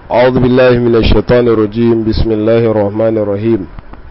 أعوذ بالله من الشيطان الرجيم بسم الله الرحمن الرحيم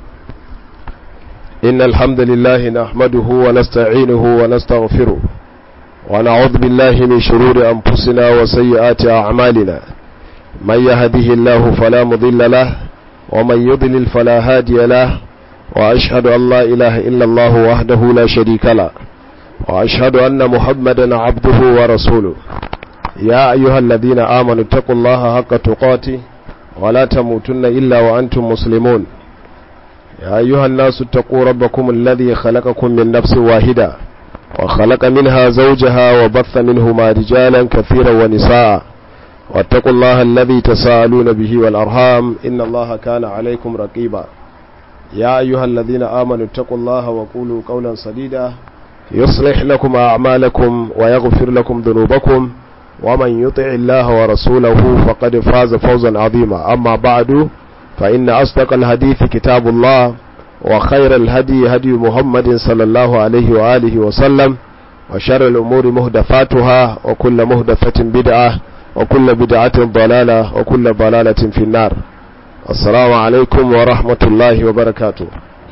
إن الحمد لله نحمده ونستعينه ونستغفره ونعوذ بالله من شرور أنفسنا وسيئات أعمالنا من يهده الله فلا مضل له ومن يضلل فلا هادي له وأشهد أن لا إله إلا الله وحده لا شريك له وأشهد أن محمدا عبده ورسوله يا أيها الذين آمنوا اتقوا الله حق تقاته ولا تموتن إلا وأنتم مسلمون يا أيها الناس اتقوا ربكم الذي خلقكم من نفس واحدة وخلق منها زوجها وبث منهما رجالا كثيرا ونساء واتقوا الله الذي تساءلون به والأرham إن الله كان عليكم رقيبا يا أيها الذين آمنوا اتقوا الله وقولوا قولا سديدا يصلح لكم أعمالكم ويغفر لكم ذنوبكم ومن يطع الله ورسوله فقد فاز فوزا عظيما أما بعد فإن أصدق الحديث كتاب الله وخير الهدي هدي محمد صلى الله عليه وآله وسلم وشر الأمور مهدفاتها وكل مهدفة بدعة وكل بدعة ضلالة وكل ضلالة في النار السلام عليكم ورحمة الله وبركاته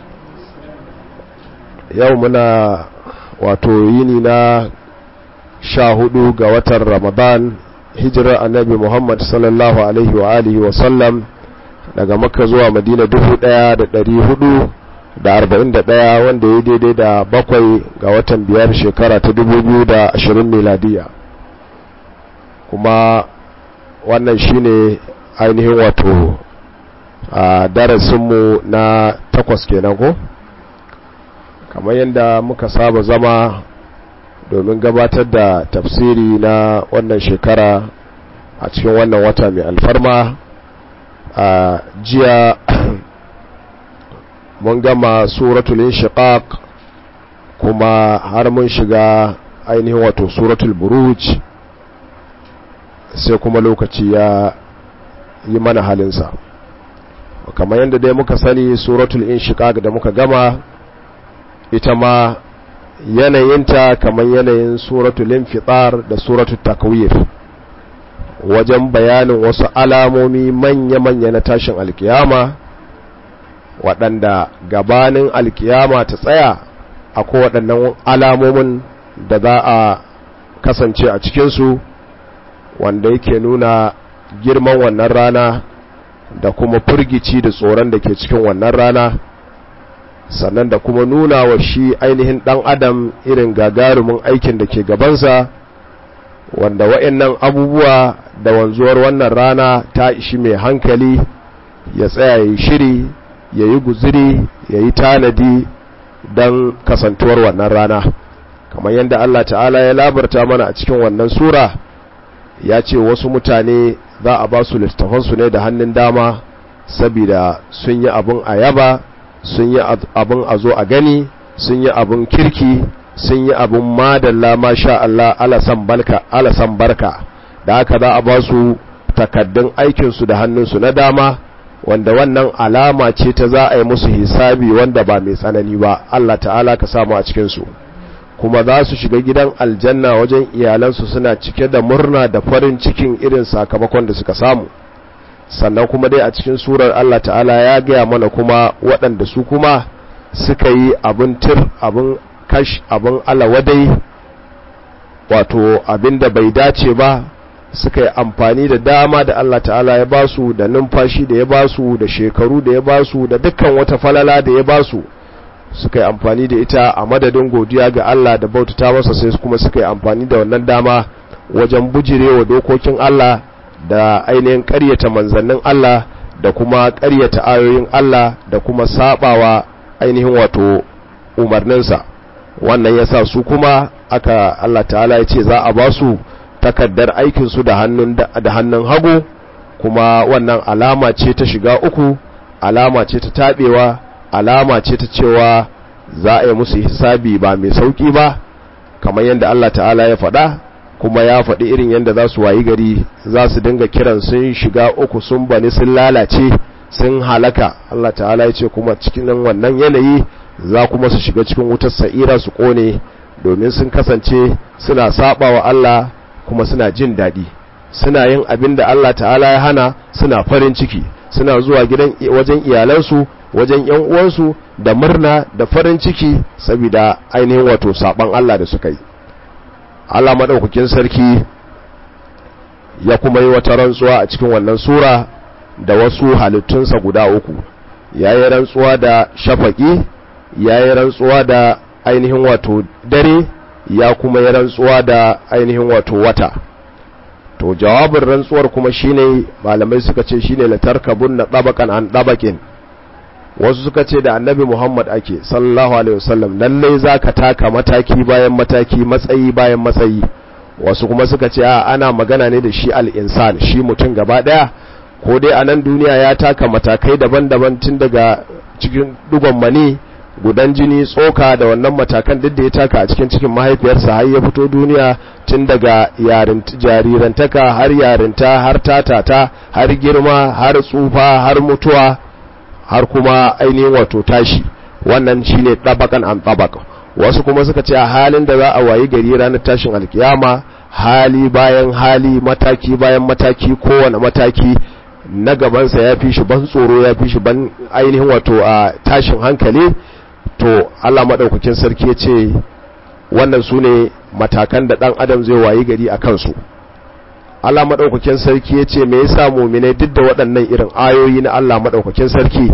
يومنا وتويننا sha hudu ga watan ramadan hijirar annabi muhammad sallallahu alaihi wa alihi wa sallam daga makka zuwa madina dubu daya da dari hudu da arba'in da daya wanda ya daidai da bakwai ga watan biyar shekara ta dubu biyu da ashirin miladiya kuma wannan shine ainihin wato a darasinmu na takwas kenan ko kamar yadda muka saba zama domin gabatar da tafsiri na wannan shekara a cikin wannan wata mai alfarma a jiya mun gama suratul inshiqaq kuma har mun shiga ainihin wato suratul buruj sai kuma lokaci ya yi mana halinsa kamar yadda dai muka sani suratul inshiqaq da muka gama ita ma yanayinta kamar yanayin suratul infitar da suratul takwir wajen bayanin wasu alamomi manya-manya na tashin alkiyama waɗanda gabanin alkiyama ta tsaya akwai waɗannan alamomin da za a kasance a cikinsu wanda yake nuna girman wannan rana da kuma firgici da tsoron da ke cikin wannan rana sannan da kuma nuna wa shi ainihin ɗan adam irin gagarumin aikin da ke gabansa wanda wa'annan abubuwa da wanzuwar wannan rana ta ishi mai hankali ya tsaya ya yi shiri ya yi guziri ya yi tanadi don kasantuwar wannan rana kamar yadda Allah ta'ala ya labarta mana a cikin wannan sura ya ce wasu mutane za a ba su littafansu ne da hannun dama saboda sun yi abin ayaba sun yi abin a zo a gani sun yi abin kirki sun yi abin madalla masha Allah alasan barka da haka za a ba su takaddun aikinsu da hannunsu na dama wanda wannan alama ce ta za a yi musu hisabi wanda ba mai tsanani ba Allah ta'ala ka samu a cikinsu kuma za su shiga gidan aljanna wajen iyalansu suna cike da murna da farin cikin irin sakamakon da suka samu sannan kuma dai a cikin surar Allah ta'ala ya gaya mana kuma waɗanda su kuma suka yi abin tir abin kash abin alawadai wato abin da bai dace ba suka yi amfani da dama da Allah ta'ala ya basu da numfashi da ya basu da shekaru da ya basu da dukkan wata falala da ya basu suka yi amfani da ita a madadin godiya ga Allah da bautata masa sai kuma suka yi amfani da wannan dama wajen bujirewa dokokin Allah da ainihin ƙaryata manzannin Allah da kuma ƙaryata ayoyin Allah da kuma sabawa ainihin wato umarninsa wannan yasa su kuma aka Allah ta'ala ya ce za a ba su takaddar aikinsu da hannun da hannun hagu kuma wannan alama ce ta shiga uku alama ce ta tabewa alama ce ta cewa za a yi musu hisabi ba mai sauki ba kamar yadda Allah ta'ala ya faɗa kuma ya faɗi irin yadda za su wayi gari za su dinga kiran sun shiga uku sun bani sun lalace sun halaka Allah ta'ala ya ce kuma cikin wannan yanayi za kuma su shiga cikin wutar sa'ira su kone domin sun kasance suna saba wa Allah kuma suna jin daɗi suna yin abin da Allah ta'ala ya hana suna farin ciki suna zuwa gidan wajen iyalansu wajen yan uwansu da murna da farin ciki saboda ainihin wato saban Allah da suka yi Allah madaukakin sarki ya kuma yi wata rantsuwa a cikin wannan sura da wasu halittunsa guda uku ya yi rantsuwa da shafaƙi ya yi rantsuwa da ainihin wato dare ya kuma yi rantsuwa da ainihin wato wata to jawabin rantsuwar kuma shine malamai suka ce shine latarkabun na ɗabakan an ɗabakin wasu suka ce da annabi muhammad ake sallallahu alaihi wasallam lallai za ka taka mataki bayan mataki matsayi bayan matsayi wasu kuma suka ce a ana magana ne da shi al'insan shi mutum gaba ɗaya ko dai a nan duniya ya taka matakai daban-daban tun daga cikin dugon mani gudan jini tsoka da wannan matakan duk da ya taka a cikin cikin mahaifiyarsa har ya fito duniya tun daga jarirantaka har yarinta har tatata har girma har tsufa har mutuwa har kuma ainihin wato tashi wannan shine ɗabakan an ɗabaka wasu kuma suka ce a halin da za a wayi gari ranar tashin alkiyama hali bayan hali mataki bayan mataki kowane mataki na gabansa ya fi shi ban tsoro ya fi shi ban ainihin wato a tashin hankali to Allah maɗaukakin sarki ya ce wannan su ne matakan da ɗan adam zai wayi gari a kansu Allah maɗaukakin sarki ya ce me yasa muminai duk da waɗannan irin ayoyi na Allah maɗaukakin sarki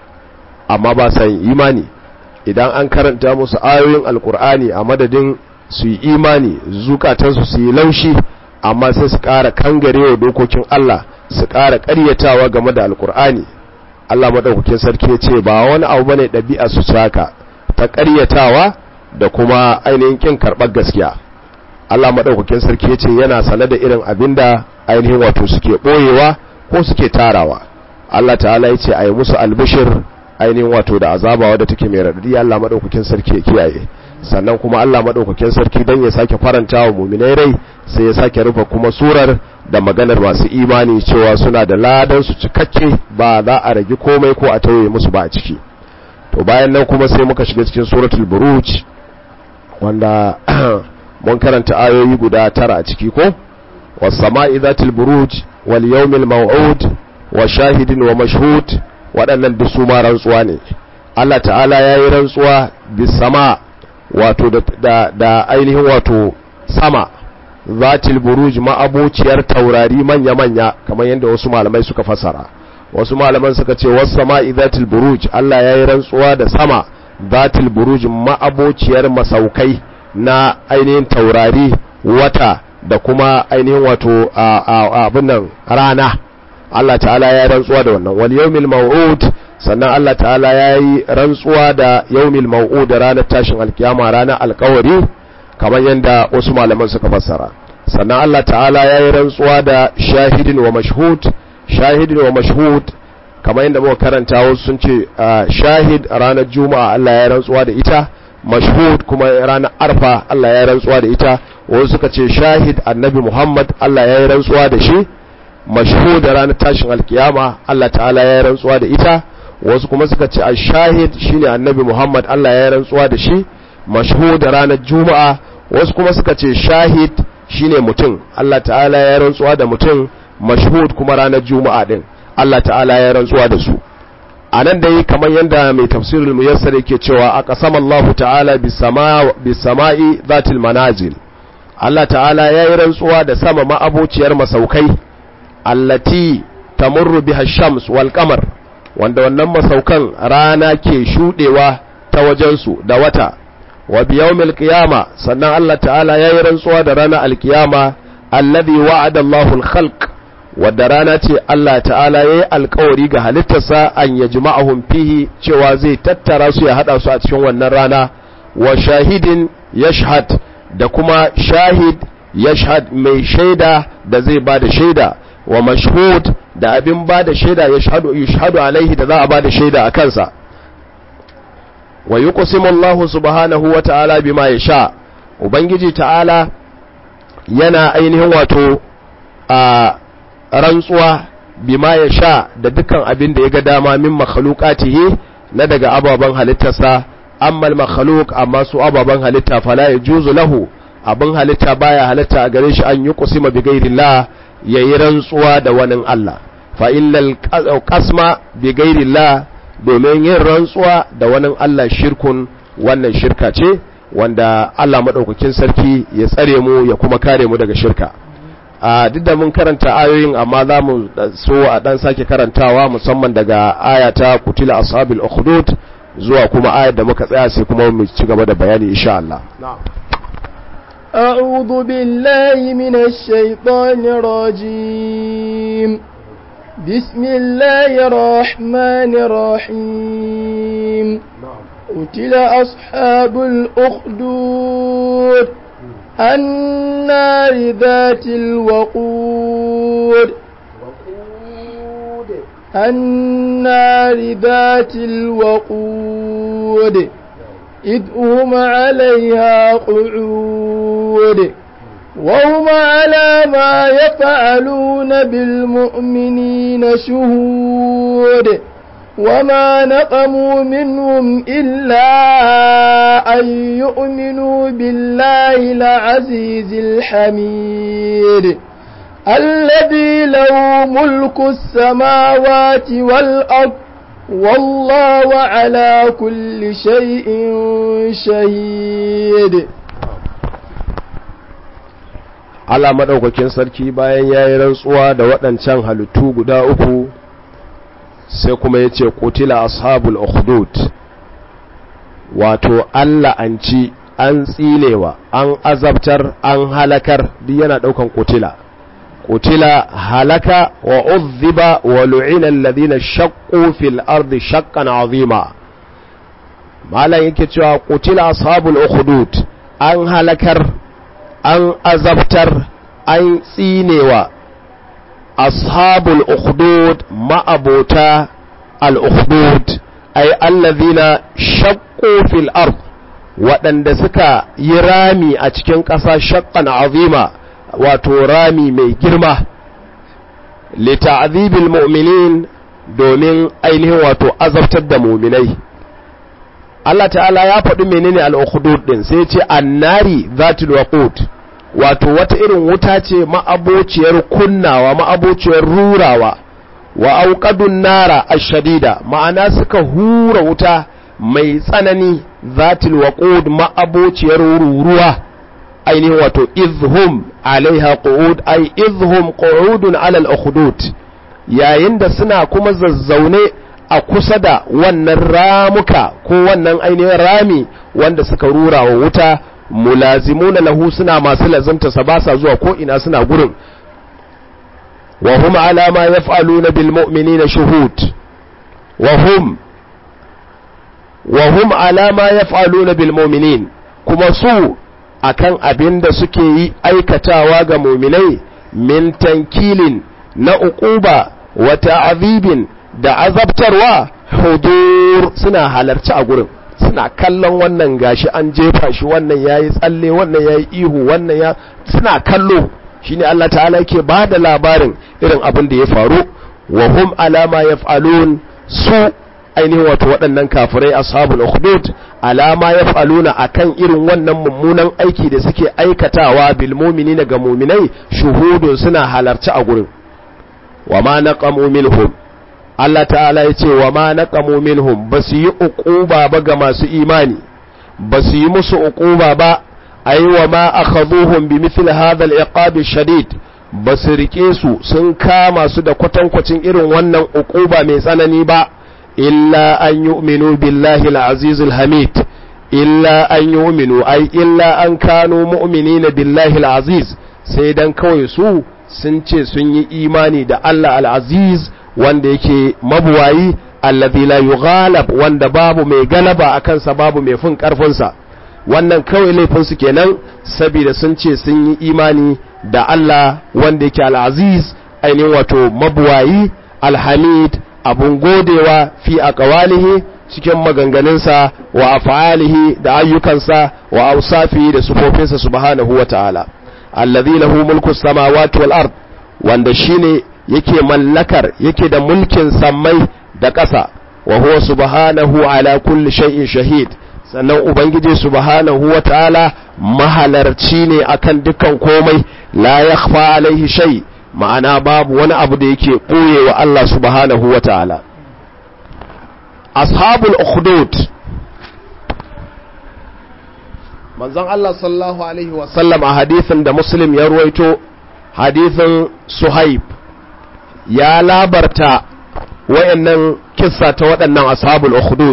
amma ba sa yin imani idan an karanta musu ayoyin alkur'ani a madadin su yi imani zukatansu su yi laushi amma sai su ƙara kangarewa dokokin Allah su ƙara ƙaryatawa game da alkur'ani Allah maɗaukakin sarki ya ce ba wani abu bane ɗabi'a su haka ta ƙaryatawa da kuma ainihin ƙin karɓar gaskiya Allah maɗaukakin sarki ya ce yana sane da irin abin da ainihin wato suke ɓoyewa ko suke tarawa Allah ta'ala ya ce a yi musu albishir ainihin wato da azaba wadda take mai raɗaɗi Allah maɗaukakin sarki ya kiyaye sannan kuma Allah maɗaukakin sarki don ya sake faranta wa muminai rai sai ya sake rufe kuma surar da maganar masu imani cewa suna da ladan su cikakke ba za a rage komai ko a tauye musu ba a ciki to bayan nan kuma sai muka shiga cikin suratul buruj wanda mun karanta ayoyi guda tara a ciki ko was-sama'i dhatil buruj wal yawmil maw'ud wa shahidin wa mashhud waɗannan duk su ma rantsuwa ne Allah ta'ala yayi rantsuwa bis sama wato da da ainihin wato sama zatil buruj ma'abociyar taurari manya-manya kamar yadda wasu malamai suka fasara wasu malaman suka ce wasu sama'i zatil buruj Allah ya yi rantsuwa da sama zatil buruj ma'abociyar masaukai na ainihin taurari wata da kuma ainihin wato abin nan rana Allah ta'ala ya yi rantsuwa da wannan wal yawmil maw'ud sannan Allah ta'ala ya yi rantsuwa da yawmil maw'ud ranar tashin alkiyama ranar alkawari kamar yadda wasu malaman suka fassara sannan Allah ta'ala ya yi rantsuwa da shahidin wa mashhud shahidin wa mashhud kamar yadda muka karanta wasu sun ce shahid ranar juma'a Allah ya rantsuwa da ita mashhud kuma ranar arfa Allah ya rantsuwa da ita wasu suka ce shahid annabi Muhammad Allah ya yi rantsuwa da shi mashhud ranar tashin alkiyama Allah ta'ala ya yi rantsuwa da ita wasu kuma suka ce shahid shine annabi Muhammad Allah ya yi rantsuwa da shi mashhud ranar juma'a wasu kuma suka ce shahid shine mutum Allah ta'ala ya rantsuwa da mutum mashhud kuma ranar juma'a din Allah ta'ala ya rantsuwa da su anan dai kamar yanda mai tafsirul muyassar yake cewa aqsama Allah ta'ala bis sama'i zatil manazil Allah ta'ala ya yi rantsuwa da sama ma'abociyar masaukai allati tamurru biha shams wal qamar wanda wannan masaukan rana ke shudewa ta wajensu da wata wa biyawmil qiyama sannan Allah ta'ala yayi rantsuwa da ranar alkiyama alladhi wa'ada Allahu al-khalq wadda rana ce Allah ta'ala yayi alkawari ga halittarsa an yajma'ahum fihi cewa zai tattara su ya hada su a cikin wannan rana wa shahidin yashhad da kuma shahid yashhad mai shaida da zai bada shaida wa mashhud da abin bada shaida yashhadu yashhadu alaihi da za a bada shaida a kansa wa yuqsimu Allahu subhanahu wa ta'ala bima yasha ubangiji ta'ala yana ainihin wato a rantsuwa bima yasha da dukkan abin da ya ga dama min makhluqatihi na daga ababan halittarsa amma al-makhluq amma su ababan halitta fala yajuzu lahu abin halitta baya halitta a gare shi an yuqsima bi ghairillah yayi rantsuwa da wani Allah fa illal qasma bi ghairillah domin yin rantsuwa da wani Allah shirkun wannan shirka ce wanda Allah madaukakin sarki ya tsare mu ya kuma kare mu daga shirka a duk da mun karanta ayoyin amma za mu so a dan sake karantawa musamman daga ayata kutila ashabil ukhdud zuwa kuma ayar da muka tsaya sai kuma mu ci gaba da bayani insha Allah أعوذ بالله من الشيطان الرجيم بسم الله الرحمن الرحيم قتل أصحاب الأخدود النار ذات الوقود النار ذات الوقود إذ هم عليها قعود وهم على ما يفعلون بالمؤمنين شهود وما نقموا منهم إلا أن يؤمنوا بالله العزيز الحميد الذي له ملك السماوات والأرض والله على كل شيء شهيد Allah maɗaukakin sarki bayan ya yi rantsuwa da waɗancan halittu guda uku sai kuma ya ce kutila ashabul ukhdud wato Allah an ci an tsinewa an azabtar an halakar duk yana ɗaukan kutila kutila halaka wa uzziba wa lu'ina alladhina shaqqu fil ardi shaqqan azima malan yake cewa kutila ashabul ukhdud an halakar an azabtar an tsinewa ashabul ukhdud ma'abota al ukhdud ay allazina shaqqu fil ard waɗanda suka yi rami a cikin ƙasa shaqqan azima wato rami mai girma li ta'dhibil mu'minin domin ainihin wato azabtar da mu'minai Allah ta'ala ya faɗi menene al-ukhdud din sai ya ce annari zatul waqud wato wata irin wuta ce ma'abociyar kunnawa ma'abociyar rurawa wa auqadun nara ash-shadida ma'ana suka hura wuta mai tsanani zatul waqud ma'abociyar ruruwa ainihin wato izhum alaiha qu'ud ay izhum qu'udun ala al-ukhdud yayin da suna kuma zazzaune a kusa da wannan ramuka ko wannan ainihin rami wanda suka rura wa wuta mulazimuna lahu suna masu lazimta sa ba sa zuwa ko ina suna gurin wa hum ala ma yaf'aluna bil mu'minina shuhud wa hum wa hum ala ma yaf'aluna bil mu'minin kuma su akan abin da suke yi aikatawa ga mu'minai min tankilin na uquba wa ta'dhibin da azabtarwa hudur suna halarci a gurin suna kallon wannan gashi an jefa shi wannan yayi tsalle wannan yayi ihu wannan ya suna kallo shine Allah ta'ala yake ba da labarin irin abin da ya faru wa hum alama yaf'alun su ainihin wato waɗannan kafirai ashabul ukhdud alama yaf'aluna akan irin wannan mummunan aiki da suke aikatawa bil mu'minina ga mu'minai shuhudun suna halarci a gurin wa ma naqamu minhum Allah ta'ala ya ce wa ma naqamu minhum ba su yi uquba ba ga masu imani ba su yi musu uquba ba ai wa ma akhadhuhum bi mithl hadha al-iqab shadid ba su rike su sun kama su da kwatankwacin irin wannan uquba mai tsanani ba illa an yu'minu billahi al-aziz al-hamid illa an yu'minu ai illa an kanu mu'minina billahi al-aziz sai dan kawai su sun ce sun yi imani da Allah al-aziz wanda yake mabuwayi allazi la yughalab wanda babu mai galaba a kansa babu mai fin karfinsa wannan kawai laifin su kenan saboda sun ce sun yi imani da Allah wanda yake al-aziz ainihin wato mabuwayi alhamid abun godewa fi aqwalihi cikin maganganunsa wa af'alihi da ayyukansa wa awsafi da sufofinsa subhanahu wa ta'ala allazi lahu mulku samawati wal ard wanda shine yake mallakar yake da mulkin sammai da ƙasa wa huwa subhanahu ala kulli shay'in shahid sannan ubangiji subhanahu wa ta'ala mahalarci ne akan dukkan komai la yakhfa alaihi shay ma'ana babu wani abu da yake ɓoye wa Allah subhanahu wa ta'ala ashabul ukhdud manzon Allah sallallahu alaihi wasallam a hadithin da muslim ya ruwaito hadithin suhaib ya labarta wayannan kissa ta waɗannan ashabul ukhdud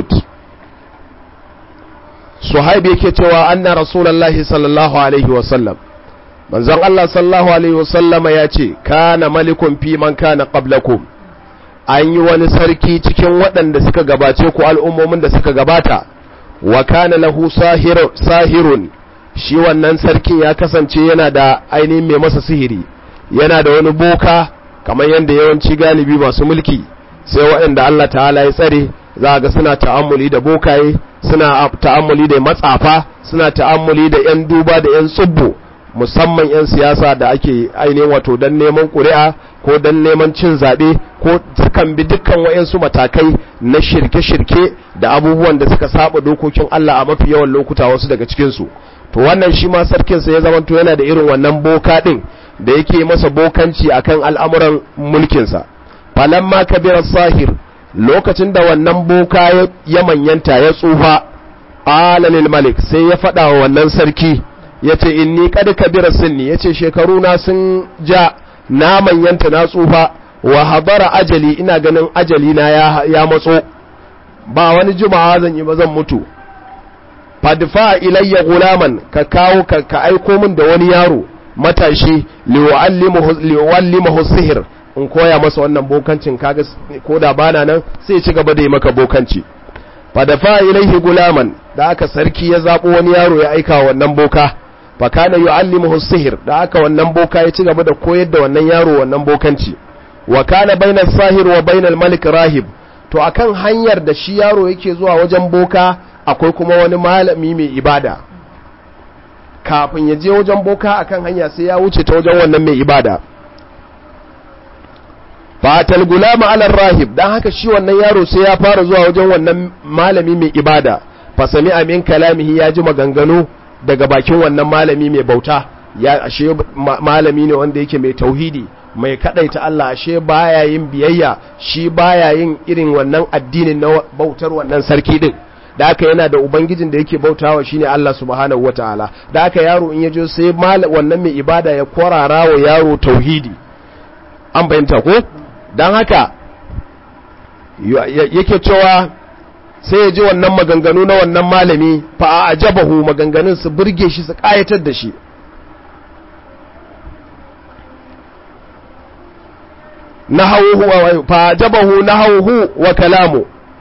suhaib yake cewa anna rasulullahi sallallahu alaihi wasallam manzon Allah sallallahu alaihi wasallam ya ce kana malikun fi man kana qablakum an yi wani sarki cikin waɗanda suka gabace ku al'ummomin da suka gabata wa kana lahu sahirun shi wannan sarkin ya kasance yana da ainihin mai masa sihiri yana da wani boka kamar yadda yawanci galibi masu mulki sai waɗanda Allah ta'ala ya tsare za ga suna ta'ammuli da bokaye suna ta'ammuli da matsafa suna ta'ammuli da 'yan duba da 'yan tsubbo musamman 'yan siyasa da ake ainihin wato don neman ƙuri'a ko don neman cin zaɓe ko sukan bi dukkan wa'yansu matakai na shirke-shirke da abubuwan da suka saba dokokin Allah a mafi yawan lokuta wasu daga cikinsu to wannan shi ma sarkinsa ya zamanto yana da irin wannan boka ɗin da yake masa bokanci akan al'amuran mulkinsa falamma kabirar sahir lokacin da wannan boka ya manyanta ya tsufa alalil malik sai ya faɗa wa wannan sarki ya ce inni kad kabira sinni ya ce shekaru na sun ja na manyanta na tsufa wa habara ajali ina ganin ajali na ya, ya matso ba wani jimawa zan yi ba zan mutu fadfa ilayya gulaman ka kawo ka, ka aiko min da wani yaro matashi liwallimahu sihir in koya masa wannan bokancin kaga ko da bana nan sai ci gaba da yi maka bokanci fadafa ilaihi gulaman da aka sarki ya zabo wani yaro ya aika wannan boka fakana yu'allimuhu sihir da aka wannan boka ya ci gaba da koyar da wannan yaro wannan bokanci wa kana bainal sahir wa bainal malik rahib to akan hanyar da shi yaro yake zuwa wajen boka akwai kuma wani malami mai ibada kafin ya je wajen boka akan hanya sai ya wuce ta wajen wannan mai ibada fatal gulama ala rahib dan haka shi wannan yaro sai ya fara zuwa wajen wannan malami mai ibada fa sami amin kalamihi ya ji maganganu daga bakin wannan malami mai bauta ya ashe malami ne wanda yake mai tauhidi mai kadaita Allah ashe baya yin biyayya shi baya yin irin wannan addinin na bautar wannan sarki din da haka yana da ubangijin da yake bautawa shine Allah subhanahu wataala da haka yaro in yaje sai wannan mai ibada ya kwarara wa yaro tauhidi an bayyanta ko dan haka yake cewa sai ya ji wannan maganganu na wannan malami fa a ajabahu maganganun su burge shi su kayatar da shi nahawuhu fa ajabahu nahawuhu wa kalamu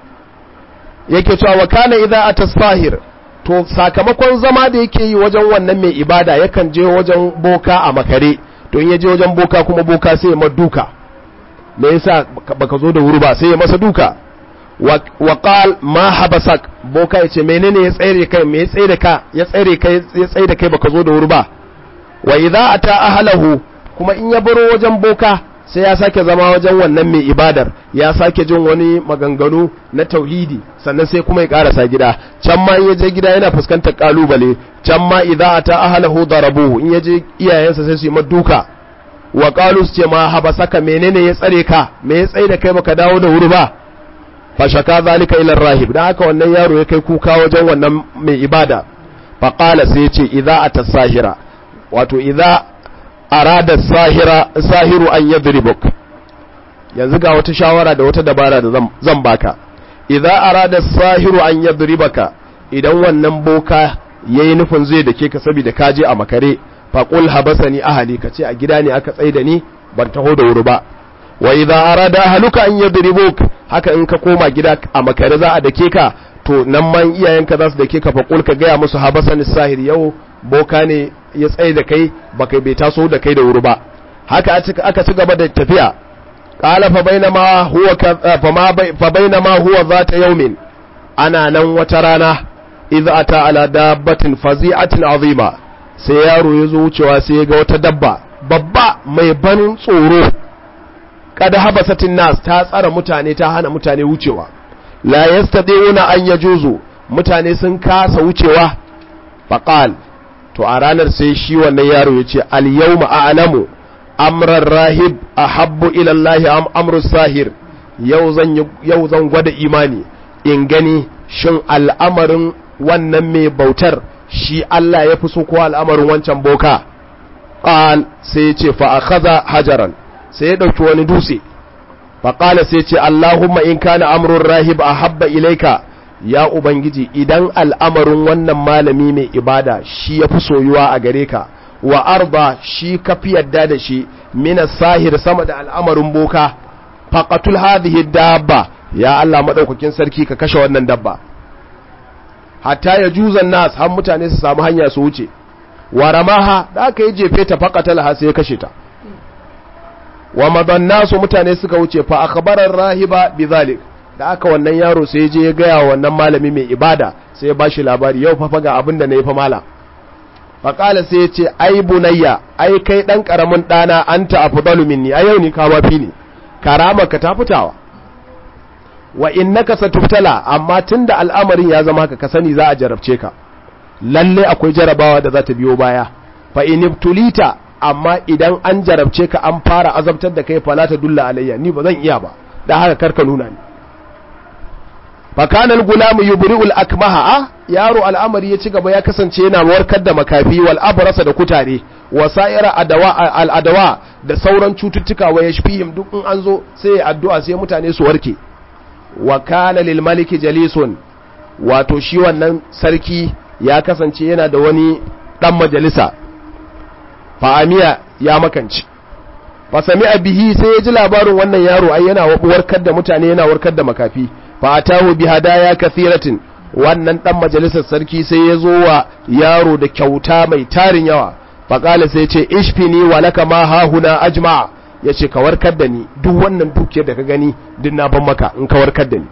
yake cewa wa kana idza atasfahir to sakamakon zama da yake yi wajen wannan mai ibada yakan je wajen boka a makare to in ya je wajen boka kuma boka sai ya maduka me yasa baka zo da wuri ba sai ya masa duka wa qal ma habasak boka yace menene ya tsare kai me ya tsare ka ya tsare kai ya tsare kai baka zo da wuri ba wa idza ata ahlahu kuma in ya baro wajen boka sai ya sake zama wajen wannan mai ibadar ya sake jin wani maganganu na tauhidi sannan sai kuma ya karasa gida can ma in ya je gida yana fuskantar kalubale can ma idza ata ahlahu darabuhu in ya je iyayensa sai su yi maduka wa qalu su ce ma habasaka menene ya tsare ka me ya tsaye da kai baka dawo da wuri ba fa shaka zalika ila rahib dan haka wannan yaro ya kai kuka wajen wannan mai ibada fa qala sai ya ce idza ata sahira wato idza arada sahira sahiru an yadribuk yanzu ga wata shawara da wata dabara da zan baka idza arada sahiru an yadribaka idan wannan boka yayi nufin zai dake ka saboda kaje a makare faƙul habasani ahali ka ce a gida ne aka tsaye da ni ban taho da wuri ba wa idza arada ahluka an yadribuk haka in ka koma gida a makare za a dake ka to nan man iyayenka za su dake ka faƙul ka gaya musu habasani sahir yau boka ne ya tsaye da kai baka bai taso da kai da wuri ba haka aka ci gaba da tafiya qala fa bainama huwa fa bainama huwa zata yawmin ana nan wata rana idza ata ala dabbatin fazi'atin azima sai yaro ya zo wucewa sai ya ga wata dabba babba mai ban tsoro kada habasatin nas ta tsara mutane ta hana mutane wucewa la yastadiuna an yajuzu mutane sun kasa wucewa faqal to a ranar sai shi wannan yaro ya ce al yawma a'lamu amran rahib ahabbu ila Allah am amru sahir yau zan yau zan gwada imani in gani shin al'amarin wannan mai bautar shi Allah ya fi so ko al'amarin wancan boka qal sai ya ce fa akhadha hajaran sai ya dauki wani dutse fa qala sai ya ce Allahumma in kana amrun rahib ahabba ilaika ya ubangiji idan al'amarin wannan malami mai ibada shi ya fi soyuwa a gare ka wa arba shi ka fi yadda da shi mina sahir sama da al'amarin boka faqatul hadhihi dabba ya Allah madaukakin sarki ka kashe wannan dabba hatta ya juzan nas har mutane su samu hanya su wuce wa ramaha da aka yi jefe ta faqatal ha sai ya kashe ta wa madan nasu mutane suka wuce fa akhbarar rahiba bizalik da aka wannan yaro sai je ya gaya wannan malami mai ibada sai ya bashi labari yau fa ga abin da na yi fa mala faƙala sai ya ce ai bunayya ai kai ɗan ƙaramin ɗana an ta afdalu minni a yau ni ka mafi ne karama ka ta fitawa wa innaka satubtala amma tunda al'amarin ya zama haka ka sani za a jarabce ka lalle akwai jarabawa da za ta biyo baya fa inibtulita amma idan an jarabce ka an fara azabtar da kai fala ta dulla alayya ni ba zan iya ba da haka karka nuna ni fakanan gulamu yubri'ul akmaha a yaro al'amari ya ci gaba ya kasance yana warkar da makafi wal abrasa da kutare wa sa'ira adawa al adawa da sauran cututtuka wa yashfihim duk in an zo sai ya addu'a sai mutane su warke wa kana lil maliki jalisun wato shi wannan sarki ya kasance yana da wani dan majalisa fa amiya ya makanci fa sami'a bihi sai ya ji labarin wannan yaro ai yana warkar da mutane yana warkar da makafi fa atahu bi hadaya kathiratin wannan dan majalisar sarki sai ya zo wa yaro da kyauta mai tarin yawa fa qala sai ya ce ishfini wa laka ma hahuna ajma ya ce ka warkar da ni duk wannan dukiyar da ka gani din na ban maka in ka warkar da ni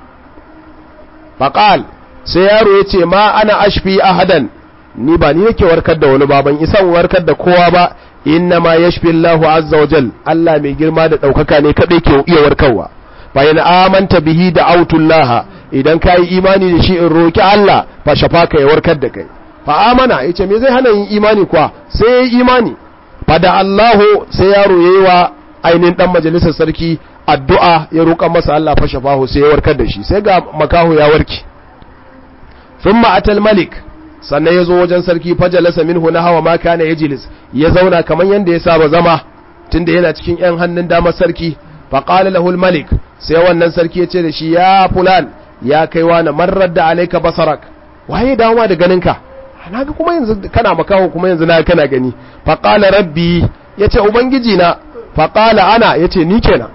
fa qal sai yaro ya ce ma ana ashfi ahadan ni ba ni yake warkar da wani baban isan warkar da kowa ba inna ma yashfi Allahu azza wa jal Allah mai girma da daukaka ne kadai ke iya warkarwa bayan amanta bihi da autullah idan ka yi imani da shi in roki Allah fa shafaka ya warkar da kai fa amana yace me zai hana yin imani kuwa sai ya yi imani fa da Allahu sai yaro yayi wa ainihin dan majalisar sarki addu'a ya roƙa masa Allah fa shafahu sai ya warkar da shi sai ga makaho ya warke thumma atal malik sannan ya zo wajen sarki fajalasa minhu na hawa ma kana yajlis ya zauna kamar yanda ya saba zama tunda yana cikin yan hannun damar sarki faƙali lahul malik sai wannan sarki ya ce da shi ya fulan ya kai wani marar da alaika basarak waye dawowa da ganinka na ga kuma yanzu kana makaho kuma yanzu na kana gani faƙala rabbi ya ce ubangiji na faƙala ana ya ce ni kenan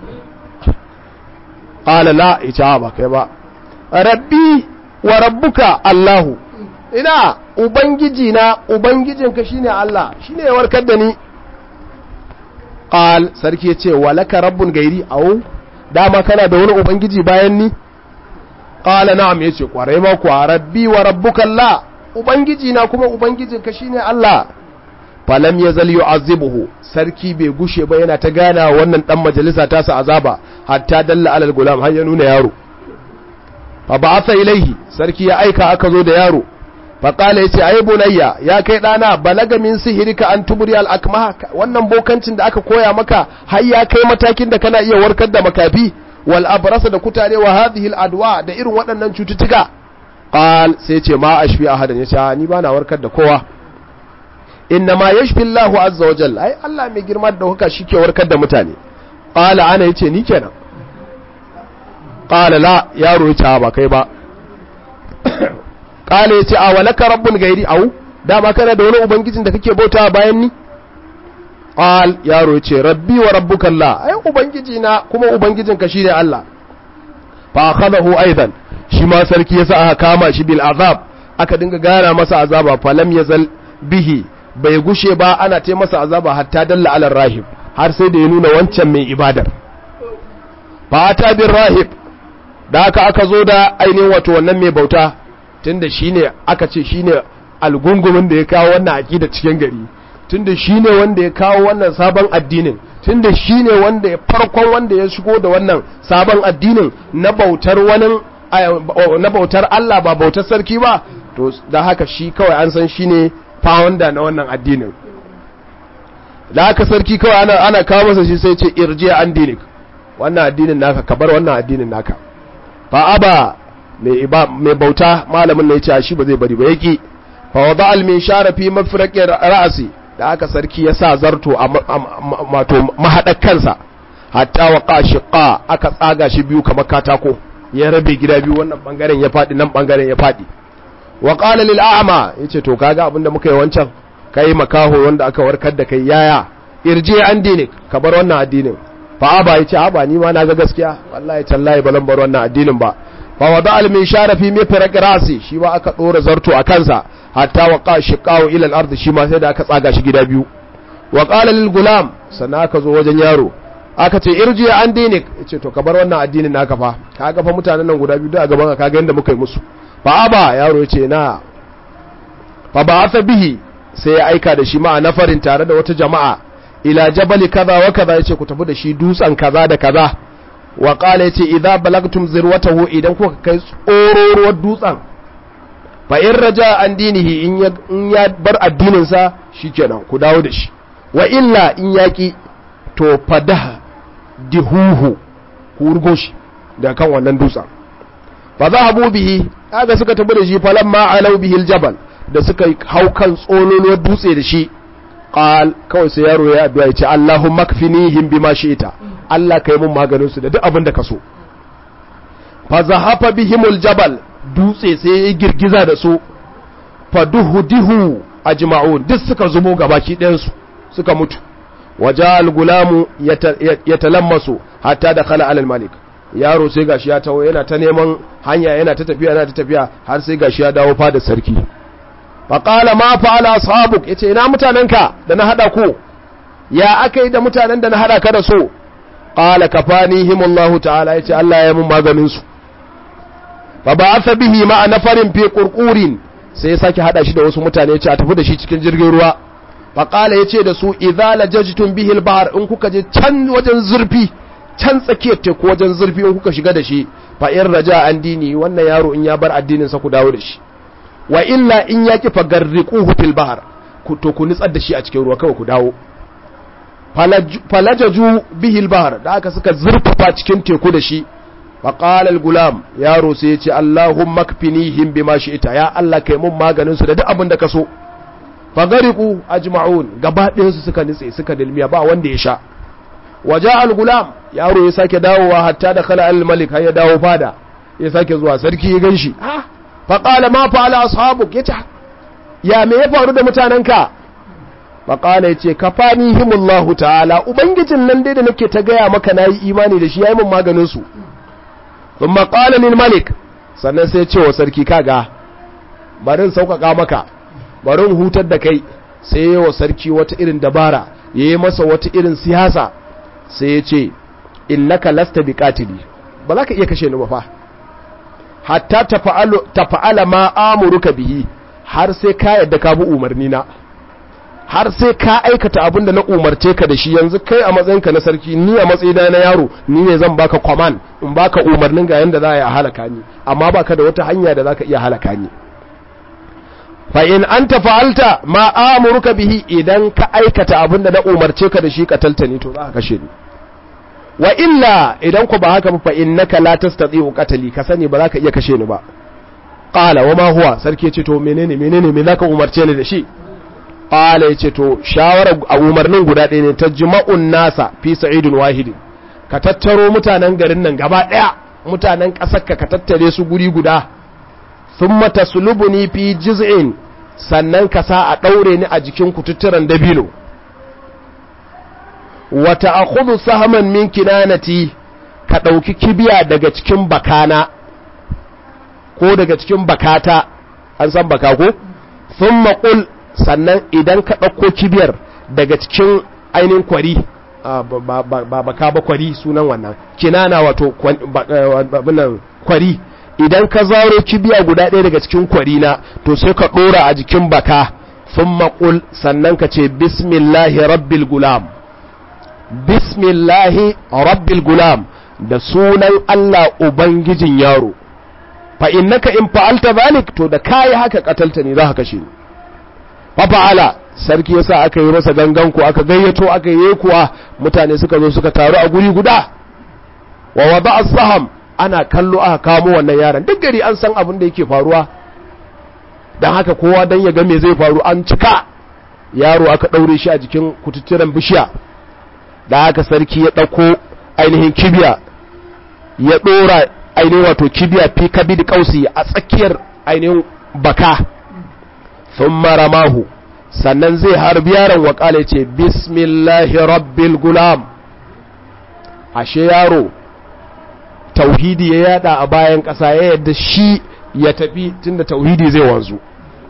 ƙala la ya ce ba kai ba rabbi wa rabbuka allahu ina ubangiji na ubangijinka shine allah shine ya warkar da ni qal sarki yace walaka rabbun gairi au dama kana da wani ubangiji bayan ni qala na'am yace kwarai ma kwa rabbi wa rabbuka Allah ubangiji na kuma ubangijin ka shine Allah falam yazal yu'azibuhu sarki bai gushe ba yana ta gana wannan dan majalisa ta sa azaba hatta dalla alal gulam har ya nuna yaro fa ba'atha ilaihi sarki ya aika aka zo da yaro faƙala ya ce ai bunayya ya kai ɗana balaga min sihirika an tuburi al'akmaha wannan bokancin da aka koya maka har ya kai matakin da kana iya warkar da makafi wal abrasa da kutare wa hadhihi adwa da irin waɗannan cututtuka qal sai ce ma ashfi ahadan yace ni ba na warkar da kowa inna ma yashfi Allahu azza wa jalla ai Allah mai girma da dauka shike warkar da mutane qala ana yace ni kenan qala la yaro yace ba kai ba kala ya ce a walaka rabbun gairi au dama kana da wani ubangijin da kake bauta bayan ni qal yaro ya ce rabbi wa rabbuka Allah ai ubangiji na kuma ubangijin ka shine Allah fa akhadahu aidan shi ma sarki yasa aka kama shi bil azab aka dinga gara masa azaba falam yazal bihi bai gushe ba ana ta masa azaba hatta dalla ala rahib har sai da ya nuna wancan mai ibadar fa ata bir rahib da aka aka zo da ainihin wato wannan mai bauta tunda shine aka ce shine algungumin da ya kawo wannan aqida cikin gari tunda shine wanda ya kawo wannan sabon addinin tunda shine wanda ya farkon wanda ya shigo da wannan sabon addinin na bautar wani na bautar Allah ba bautar sarki ba to da haka shi kawai an san shine founder na wannan addinin da aka sarki kawai ana ana kawo masa shi sai ce irji an dinik wannan addinin naka ka bar wannan addinin naka fa aba mai mai bauta malamin ne ya ce shi ba zai bari ba yaki fa wada al minshara fi mafraqi ra'si da aka sarki ya sa zarto a mato mahadar kansa hatta waqa shiqa aka tsaga shi biyu kamar katako ya rabe gida biyu wannan bangaren ya fadi nan bangaren ya fadi wa qala lil a'ma yace to kaga abinda muka yi wancan kai makaho wanda aka warkar da kai yaya irje an dinik ka bar wannan addinin fa aba yace aba ni ma na ga gaskiya wallahi tallahi balan bar wannan addinin ba fa wada al min shara fi mifraq rasi shi ba aka dora zarto a kansa hatta waqa shiqahu ila al ard shi ma sai da aka tsaga shi gida biyu wa qala lil gulam sannan aka zo wajen yaro aka ce irji an dinik yace to ka bar wannan addinin naka fa kaga fa mutanen nan guda biyu da gaban ka kaga yanda muka yi musu fa aba yaro yace na fa ba'atha bihi sai ya aika da shi ma'a nafarin tare da wata jama'a ila jabali kaza wa kaza yace ku tafi da shi dutsen kaza da kaza wa qala yace idza balagtum zirwatahu idan kuka kai tsororuwar dutsen fa in raja an dinihi in ya in ya bar addinin sa shikenan ku dawo da shi wa illa in yaki to fadah dihuhu ku urgo shi da kan wannan dutsen fa zahabu bihi kaga suka tafi da shi falamma alau bihi aljabal da suka hau kan tsololuwar dutse da shi qal kawai sai yaro ya addu'a ya ce Allahumma kfinihim bima shi'ta Allah kai mun maganin su da duk abin da ka so fa zahafa bihimul jabal dutse sai ya girgiza da su fa duhudihu ajma'un duk suka zubo gabaki ɗayan su suka mutu wajal gulamu yatalammasu hatta dakhala alal malik yaro sai gashi ya tawo yana ta neman hanya yana ta tafiya yana ta tafiya har sai gashi ya dawo fada sarki faƙala ma fa'ala ashabuk yace ina mutanenka da na hada ku ya akai da mutanen da na hada ka da su qala kafanihim Allah ta'ala yace Allah ya mun maganin su fa ba'atha bihi ma nafarin fi qurqurin sai ya sake hada shi da wasu mutane yace a tafi da shi cikin jirgin ruwa faƙala yace da su idza lajajtum bihi al-bahr in kuka je can wajen zurfi can tsakiyar teku wajen zurfi in kuka shiga da shi fa in raja an dini wannan yaro in ya bar addinin sa ku dawo da shi wa illa in ya ki fagarriquhu fil bahr ku to ku nitsar da shi a cikin ruwa kawai ku dawo falajaju bihi al bahr da aka suka zurfafa cikin teku da shi fa qala al gulam yaro sai ya ce allahumma kfinihim bima shi'ta ya allah kai mun maganin su da duk abin da ka so fagariqu ajma'un gaba ɗayan su suka nitse suka dilmiya ba wanda ya sha waja al gulam yaro ya sake dawowa hatta da khala al malik har ya dawo fada ya sake zuwa sarki ya ganshi ah faƙala ma fa'ala ashabuk ya ce ya me ya faru da mutanenka faƙala ya ce ka fani himullahu ta'ala ubangijin nan dai da nake ta gaya maka na yi imani da shi ya yi min maganinsu sun maƙala lil malik sannan sai ce wa sarki kaga barin sauƙaƙa maka barin hutar da kai sai ya wa sarki wata irin dabara ya yi masa wata irin siyasa sai ya ce innaka lasta biqatili ba za ka iya kashe ni ba fa hatta tafa'ala ma amuruka bihi har sai ka yadda ka bi umarni na har sai ka aikata abin da na umarce ka da shi yanzu kai a matsayinka na sarki ni a matsayina na yaro ni ne zan baka command in baka umarnin ga yanda za a halaka ni amma baka da wata hanya da zaka iya halaka ni fa in anta fa'alta ma amuruka bihi idan ka aikata abin da na umarce ka da shi katalta ni to za ka kashe ni wa illa idan ku ba haka fa innaka la tastati'u qatli ka sani ba za ka iya kashe ni ba qala wa ma huwa sarki ya ce to menene menene me zaka umarce ni da shi qala ya ce to shawara a umarnin guda ɗaya ne tajma'un nasa fi sa'idun wahidin ka tattaro mutanen garin nan gaba ɗaya mutanen ƙasar ka ka tattare su guri guda thumma taslubuni fi jiz'in sannan ka sa a daure ni a jikin kututturan dabino wata akhudhu sahman min kinanati ka ɗauki kibiya daga cikin bakana ko daga cikin bakata an san baka ko sun maƙul sannan idan ka ɗauko kibiyar daga cikin ainihin kwari ba baka ba kwari sunan wannan kinana wato kwari idan ka zaro kibiya guda ɗaya daga cikin kwari na to sai ka ɗora a jikin baka sun maƙul sannan ka ce bismillahi rabbil gulam bismillahi rabbil gulam da sunan Allah ubangijin yaro fa innaka in fa'alta zalik to da kai haka katalta ne za ka kashe ni fa fa'ala sarki yasa aka yi masa gangan ku aka gayyato aka yi kuwa mutane suka zo suka taru a guri guda wa wada as-saham ana kallo aka kamo wannan yaron duk gari an san abin da yake faruwa dan haka kowa dan ya ga me zai faru an cika yaro aka daure shi a jikin kututturen bishiya da haka sarki ya dauko ainihin kibiya ya dora ainihin wato kibiya fi kabidi kausi a tsakiyar ainihin baka thumma ramahu sannan zai harbi yaron wakala ce bismillahi rabbil gulam ashe yaro tauhidi ya yada a bayan ƙasa ya yadda shi ya tafi tunda tauhidi zai wanzu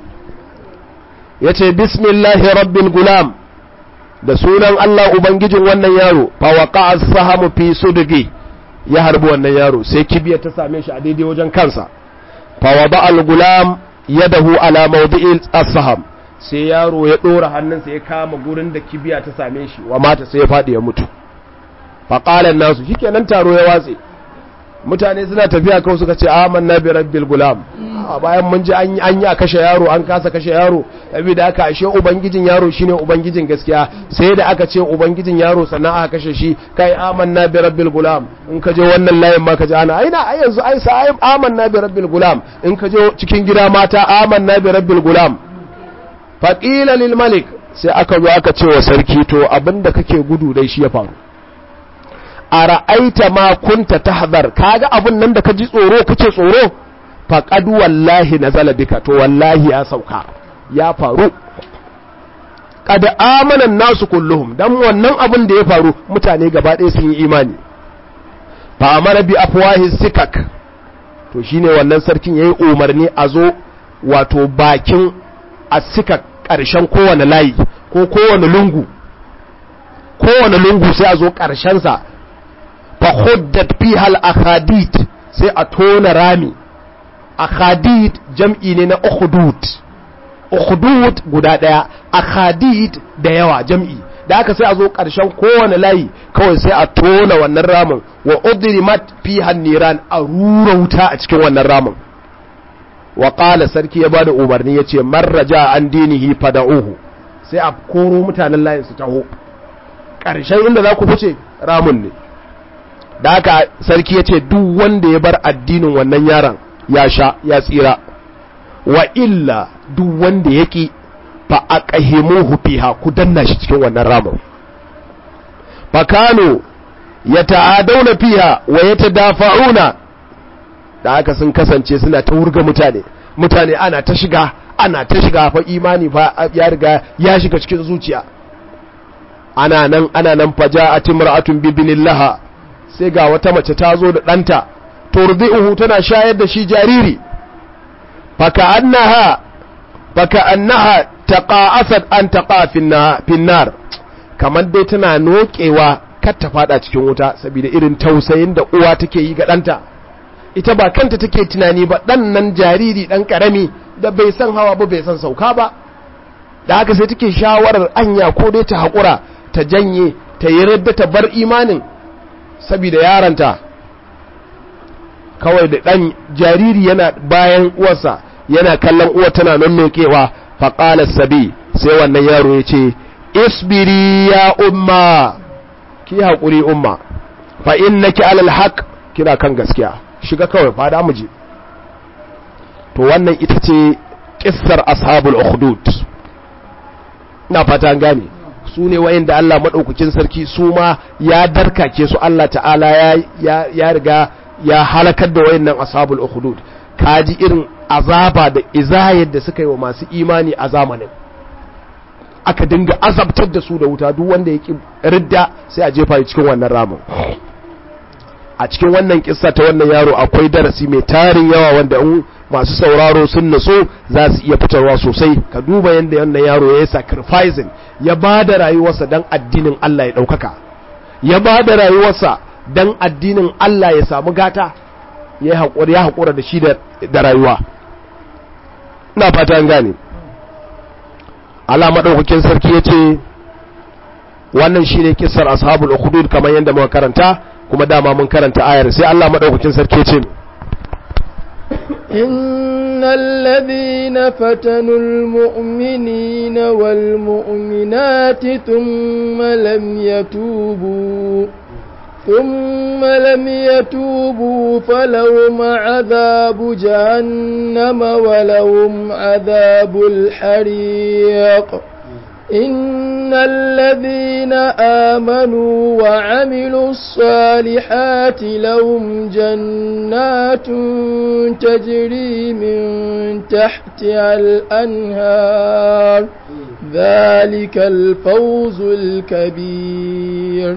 ya ce bismillahi rabbil gulam da sunan Allah Ubangijin wannan yaro fawaka as-sahamu fi sudgi ya harbi wannan yaro sai kibiya ta same shi a daidai wajen kansa fawada al-gulam yadahu ala mawdi'il as-saham sai yaro ya dora hannunsa ya kama gurin da kibiya ta same shi wa mata sai ya fadi ya mutu faqala nasu shikenan taro ya watse mutane suna tafiya kawai suka ce amanna bi rabbil gulam a bayan mun ji an yi a kashe yaro an kasa kashe yaro saboda aka ashe ubangijin yaro shine ubangijin gaskiya sai da aka ce ubangijin yaro sannan aka kashe shi kai amanna bi rabbil gulam in ka je wannan layin ma ka ji ana aina ai yanzu ai sa amanna bi rabbil gulam in ka je cikin gida mata amanna bi rabbil gulam faqila lil malik sai aka zo aka ce wa sarki to abinda kake gudu dai shi ya faru a ra'aita ma kunta tahdhar kaga abun nan da ka ji tsoro kace tsoro faqad wallahi nazala bika to wallahi ya sauka ya faru qad amana nasu kulluhum dan wannan abun da ya faru mutane gaba ɗaya sun yi imani fa amara bi afwahi sikak to shine wannan sarkin yayi umarni a zo wato bakin asikak ƙarshen kowane layi ko kowane lungu kowane lungu sai a zo ƙarshensa fahuddat fiha al-akhadid sai a tona rami akhadid jam'i ne na ukhdud ukhdud guda daya akhadid da yawa jam'i da aka sai a zo ƙarshen kowane layi kawai sai a tona wannan ramin wa udrimat fiha niran a rura wuta a cikin wannan ramin wa qala sarki ya bada umarni yace marraja an dinihi fada'uhu sai a koro mutanen layin su taho ƙarshen inda za ku fice ramin ne da haka sarki ya ce duk wanda ya bar addinin wannan yaron ya sha ya tsira wa illa duk wanda ya ƙi fa a ƙahimuhu fiha ku danna shi cikin wannan ramin fakano ya ta'adauna fiha wa ya tadafa'una da haka sun kasance suna ta wurga mutane mutane ana ta shiga ana ta shiga fa imani fa ya riga ya shiga cikin zuciya ana nan ana nan faja'at imra'atun bibnillaha sai ga wata mace ta zo da ɗanta turdi'uhu tana shayar da shi jariri faka annaha faka annaha taqa'asat an taqa finnar kamar dai tana nokewa kar ta fada cikin wuta saboda irin tausayin da uwa take yi ga ɗanta ita ba kanta take tunani ba ɗan nan jariri ɗan ƙarami da bai san hawa ba bai san sauka ba da haka sai take shawarar anya ko dai ta haƙura ta janye ta yi radda ta bar imanin saboda yaranta kawai da ɗan jariri yana bayan uwarsa yana kallon uwa tana nan nokewa faƙalar sabi sai wannan yaro ya ce isbiri ya umma ki haƙuri umma fa innaki alal haq kina kan gaskiya shiga kawai fada mu je to wannan ita ce kissar ashabul ukhdud ina fata an gane su ne wayanda Allah madaukakin sarki su ma ya darkake su Allah ta'ala ya ya riga ya halakar da wayannan ashabul ukhdud kaji irin azaba da izayar da suka yi wa masu imani a zamanin aka dinga azabtar da su da wuta duk wanda ya ridda sai a jefa cikin wannan ramin a cikin wannan kissa ta wannan yaro akwai darasi mai tarin yawa wanda in masu sauraro sun naso za su iya fitarwa sosai ka duba yadda wannan yaro ya yi sacrificing ya ba da rayuwarsa don addinin Allah ya ɗaukaka ya ba da rayuwarsa don addinin Allah ya samu gata ya haƙura ya haƙura da shi da rayuwa ina fata an gane Allah maɗaukakin sarki ya ce wannan shi ne kisar ashabul ukhdud kamar yadda muka karanta kuma dama mun karanta ayar sai Allah maɗaukakin sarki ya ce إن إن الذين فتنوا المؤمنين والمؤمنات ثم لم يتوبوا ثم لم يتوبوا فلهم عذاب جهنم ولهم عذاب الحريق إن الذين آمنوا وعملوا الصالحات لهم جنات تجري من تحتها الأنهار ذلك الفوز الكبير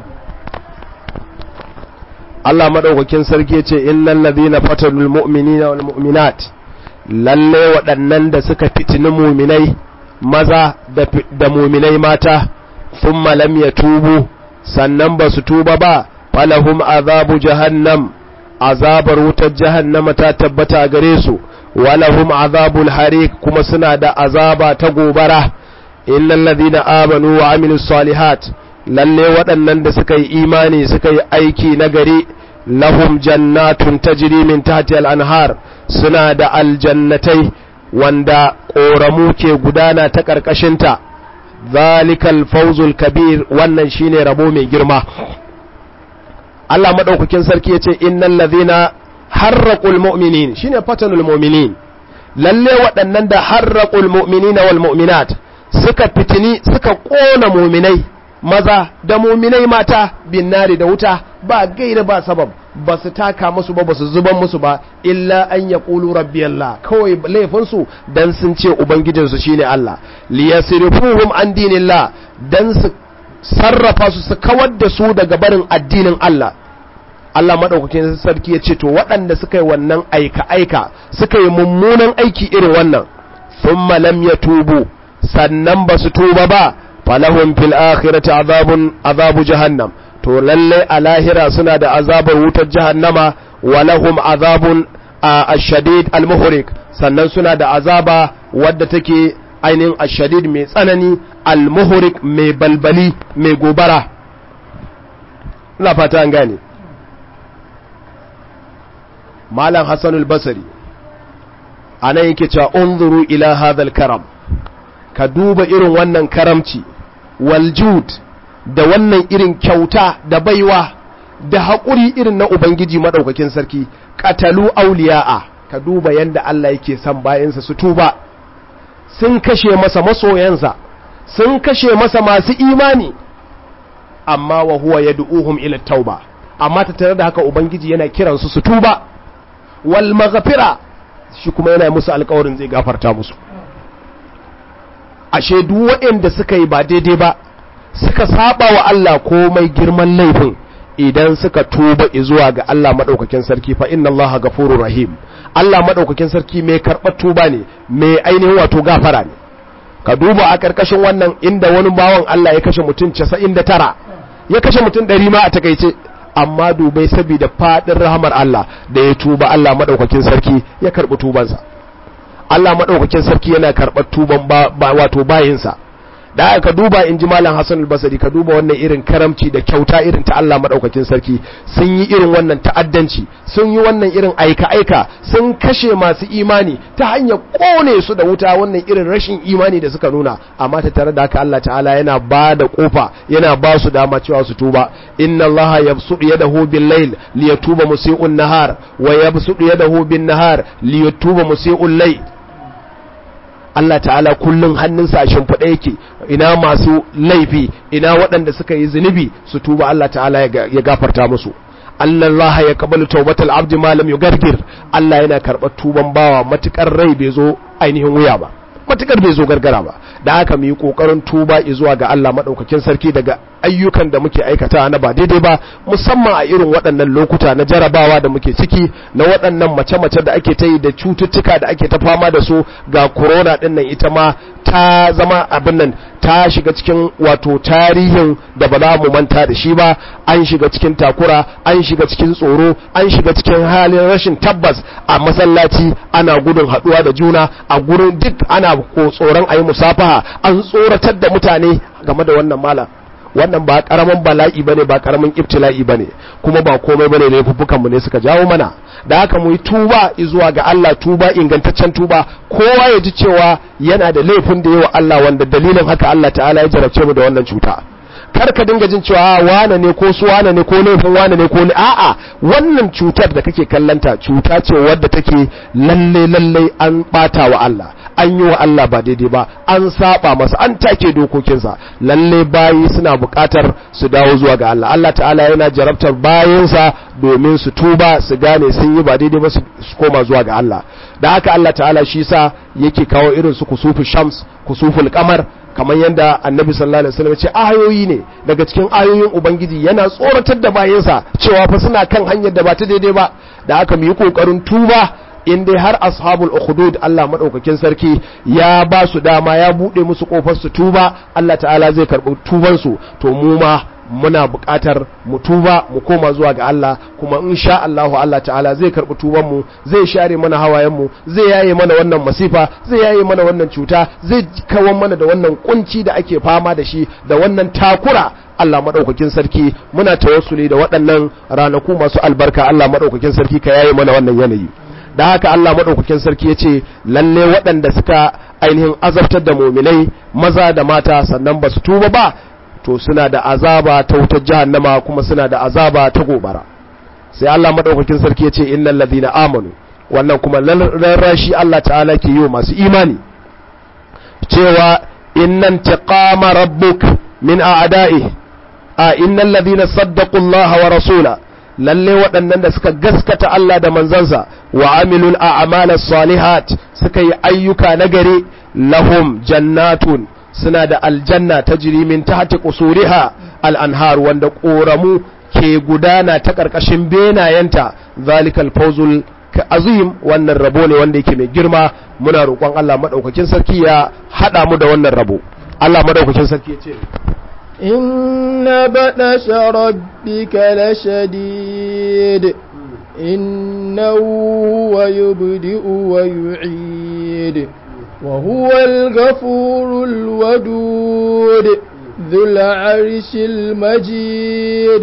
Allah madaukakin sarki ce innal ladhina fatanul mu'minina wal mu'minat lalle waɗannan da suka fitini mu'minai maza da mu'minai mata thumma lam yatubu sannan ba su tuba ba falahum azabu jahannam azabar wutar jahannama ta tabbata gare su walahum azabul harik kuma suna da azaba ta gobara innal ladhina amanu wa amilus salihat lalle waɗannan da suka yi imani suka yi aiki na gari lahum jannatun tajri min tahti al-anhar suna da aljannatai wanda ƙoramu ke gudana ta ƙarƙashinta zalikal fawzul kabir wannan shine rabo mai girma Allah madaukakin sarki yace innal ladhina harraqul mu'minin shine fatanul mu'minin lalle waɗannan da harraqul mu'minina wal mu'minat suka fitini suka ƙona mu'minai maza da muminai mata bin nari da wuta ba gaira ba sabab ba su taka musu ba ba su zuban musu ba illa an ya ƙulu rabbi Allah kawai laifinsu dan sun ce ubangijinsu shine Allah liyasrifuhum an dinillah dan su sarrafa su su kawar da su daga barin addinin Allah Allah madaukakin sarki ya ce to waɗanda suka yi wannan aika aika suka yi mummunan aiki irin wannan thumma lam yatubu sannan ba su tuba ba falahum fil akhirati azabun azabu jahannam to lalle a lahira suna da azabar wutar jahannama wa lahum azabun ashadid almuhrik sannan suna da azaba wadda take ainihin ashadid mai tsanani almuhrik mai balbali mai gobara ina fata an gane malam hasanul basri anan yake cewa unzuru ila hadha karam ka duba irin wannan karamci waljud da wannan irin kyauta da baiwa da haƙuri irin na Ubangiji maɗaukakin sarki ƙatalu auliya'a ka duba yadda Allah yake son bayansa su tuba sun kashe masa masoyansa sun kashe masa masu imani amma wa huwa yad'uhum ila tauba amma ta tare da haka Ubangiji yana kiransu su tuba wal maghfira shi kuma yana musu alƙawarin zai gafarta musu ashe duk waɗanda suka yi ba daidai ba suka saba wa Allah komai girman laifin idan suka tuba zuwa ga Allah madaukakin sarki fa inna Allah ghafurur rahim Allah madaukakin sarki mai karɓar tuba ne mai ainihin wato gafara ne ka duba a karkashin wannan inda wani bawan Allah ya kashe mutum 99 ya kashe mutum 100 ma a takeice amma dubai saboda fadin rahamar Allah da ya tuba Allah madaukakin sarki ya karɓi tubansa Allah maɗaukakin sarki yana karɓar tuban ba wato bayinsa da aka duba in ji malam Hassan al-Basri ka duba wannan irin karamci da kyauta irin ta Allah maɗaukakin sarki sun yi irin wannan ta'addanci sun yi wannan irin aika-aika sun kashe masu imani ta hanyar kone su da wuta wannan irin rashin imani da suka nuna amma ta tare da haka Allah ta'ala yana ba da kofa yana ba su dama cewa su tuba inna Allah yabsutu yadahu bil layl liyatuba musii'un nahar wa yabsutu yadahu bin nahar liyatuba musii'ul layl Allah ta'ala kullum hannunsa a shimfiɗa yake ina masu laifi ina waɗanda suka yi zunubi su tuba Allah ta'ala ya gafarta musu Allah ya kabalu taubatal abdi ma lam yugargir Allah yana karɓar tuban bawa matukar rai bai zo ainihin wuya ba matukar bai zo gargara ba da haka mu yi kokarin tuba zuwa ga Allah madaukakin sarki daga ayyukan da muke aikata na ba daidai ba musamman a irin waɗannan lokuta na jarabawa da muke ciki na waɗannan mace-mace da ake ta yi da cututtuka da ake ta fama da su ga corona ɗin nan ita ma ta zama abin nan ta shiga cikin wato tarihin da ba za mu manta da shi ba an shiga cikin takura an shiga cikin tsoro an shiga cikin halin rashin tabbas a masallaci ana gudun haɗuwa da juna a gurin duk ana ko tsoron a yi musafaha an tsoratar da mutane game da wannan malam wannan ba karamin bala'i bane ba karamin ibtila'i bane kuma ba komai bane laifuffukan mu ne suka jawo mana da haka mu yi tuba zuwa ga Allah tuba ingantaccen tuba kowa ya ji cewa yana da laifin da yawa Allah wanda dalilin haka Allah ta'ala ya jarabce mu da wannan cuta kar ka dinga jin cewa wane ne ko su wane ne ko laifin wane ne ko a'a wannan cutar da kake kallanta cuta ce wadda take lalle lalle an bata wa Allah an yi wa Allah ba daidai ba an saba masa an take dokokinsa lalle bayi suna buƙatar su dawo zuwa ga Allah Allah ta'ala yana jarabtar bayansa domin su tuba su gane sun yi ba daidai ba su koma zuwa ga Allah da haka Allah ta'ala shi sa yake kawo irin su kusufu shams kusuful kamar kamar yadda annabi sallallahu alaihi wasallam ce ayoyi ne daga cikin ayoyin ubangiji yana tsoratar da bayansa cewa fa suna kan hanyar da ba ta daidai ba da aka mu yi kokarin tuba in dai har ashabul ukhdud Allah madaukakin sarki ya ba su dama ya bude musu kofar su tuba Allah ta'ala zai karbi tuban su to mu ma muna buƙatar mu tuba mu koma zuwa ga Allah kuma insha Allahu Allah ta'ala zai karbi tuban mu zai share mana hawayen mu zai yaye mana wannan masifa zai yaye mana wannan cuta zai kawar mana da wannan kunci da ake fama da shi da wannan takura Allah madaukakin sarki muna tawassuli da waɗannan ranaku masu albarka Allah madaukakin sarki ka yaye mana wannan yanayi da haka Allah madaukakin sarki ya ce lalle waɗanda suka ainihin azabtar da muminai maza da mata sannan ba su tuba ba to suna da azaba ta wutar jahannama kuma suna da azaba ta gobara sai Allah madaukakin sarki ya ce innal ladina amanu wannan kuma rarrashi Allah ta'ala ke yi masu imani cewa innan taqama rabbuk min a'da'i a innal ladina saddaqu Allah wa rasula lalle waɗannan da suka gaskata Allah da manzansa wa amilul a'mala salihat suka yi ayyuka nagari lahum jannatun suna da aljanna ta min tahti qusuriha al-anhar wanda ƙoramu ke gudana ta ƙarƙashin benayenta zalikal fawzul azim wannan rabo ne wanda yake mai girma muna roƙon Allah madaukakin sarki ya hada mu da wannan rabo Allah madaukakin sarki ya ce إن بطش ربك لشديد إنه هو يبدئ ويعيد وهو الغفور الودود ذو العرش المجيد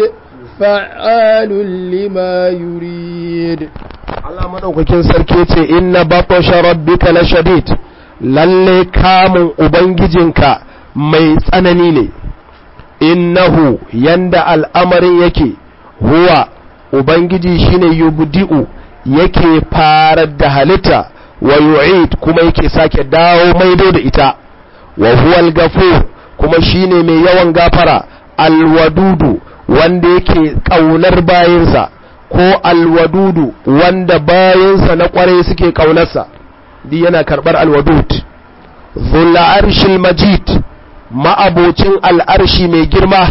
فعال لما يريد Allah madaukakin sarki ce inna batasha rabbika lashadid lalle kamun ubangijinka mai tsanani ne innahu yanda al'amarin yake huwa ubangiji shine yubdi'u yake farar da halitta wa yu'id kuma yake sake dawo maido da ita wa huwal gafur kuma shine mai yawan gafara alwadudu wanda yake kaunar bayinsa ko alwadudu wanda bayinsa na kwarai suke kaunarsa di yana karbar alwadud dhul arshil majid ma'abocin al'arshi mai girma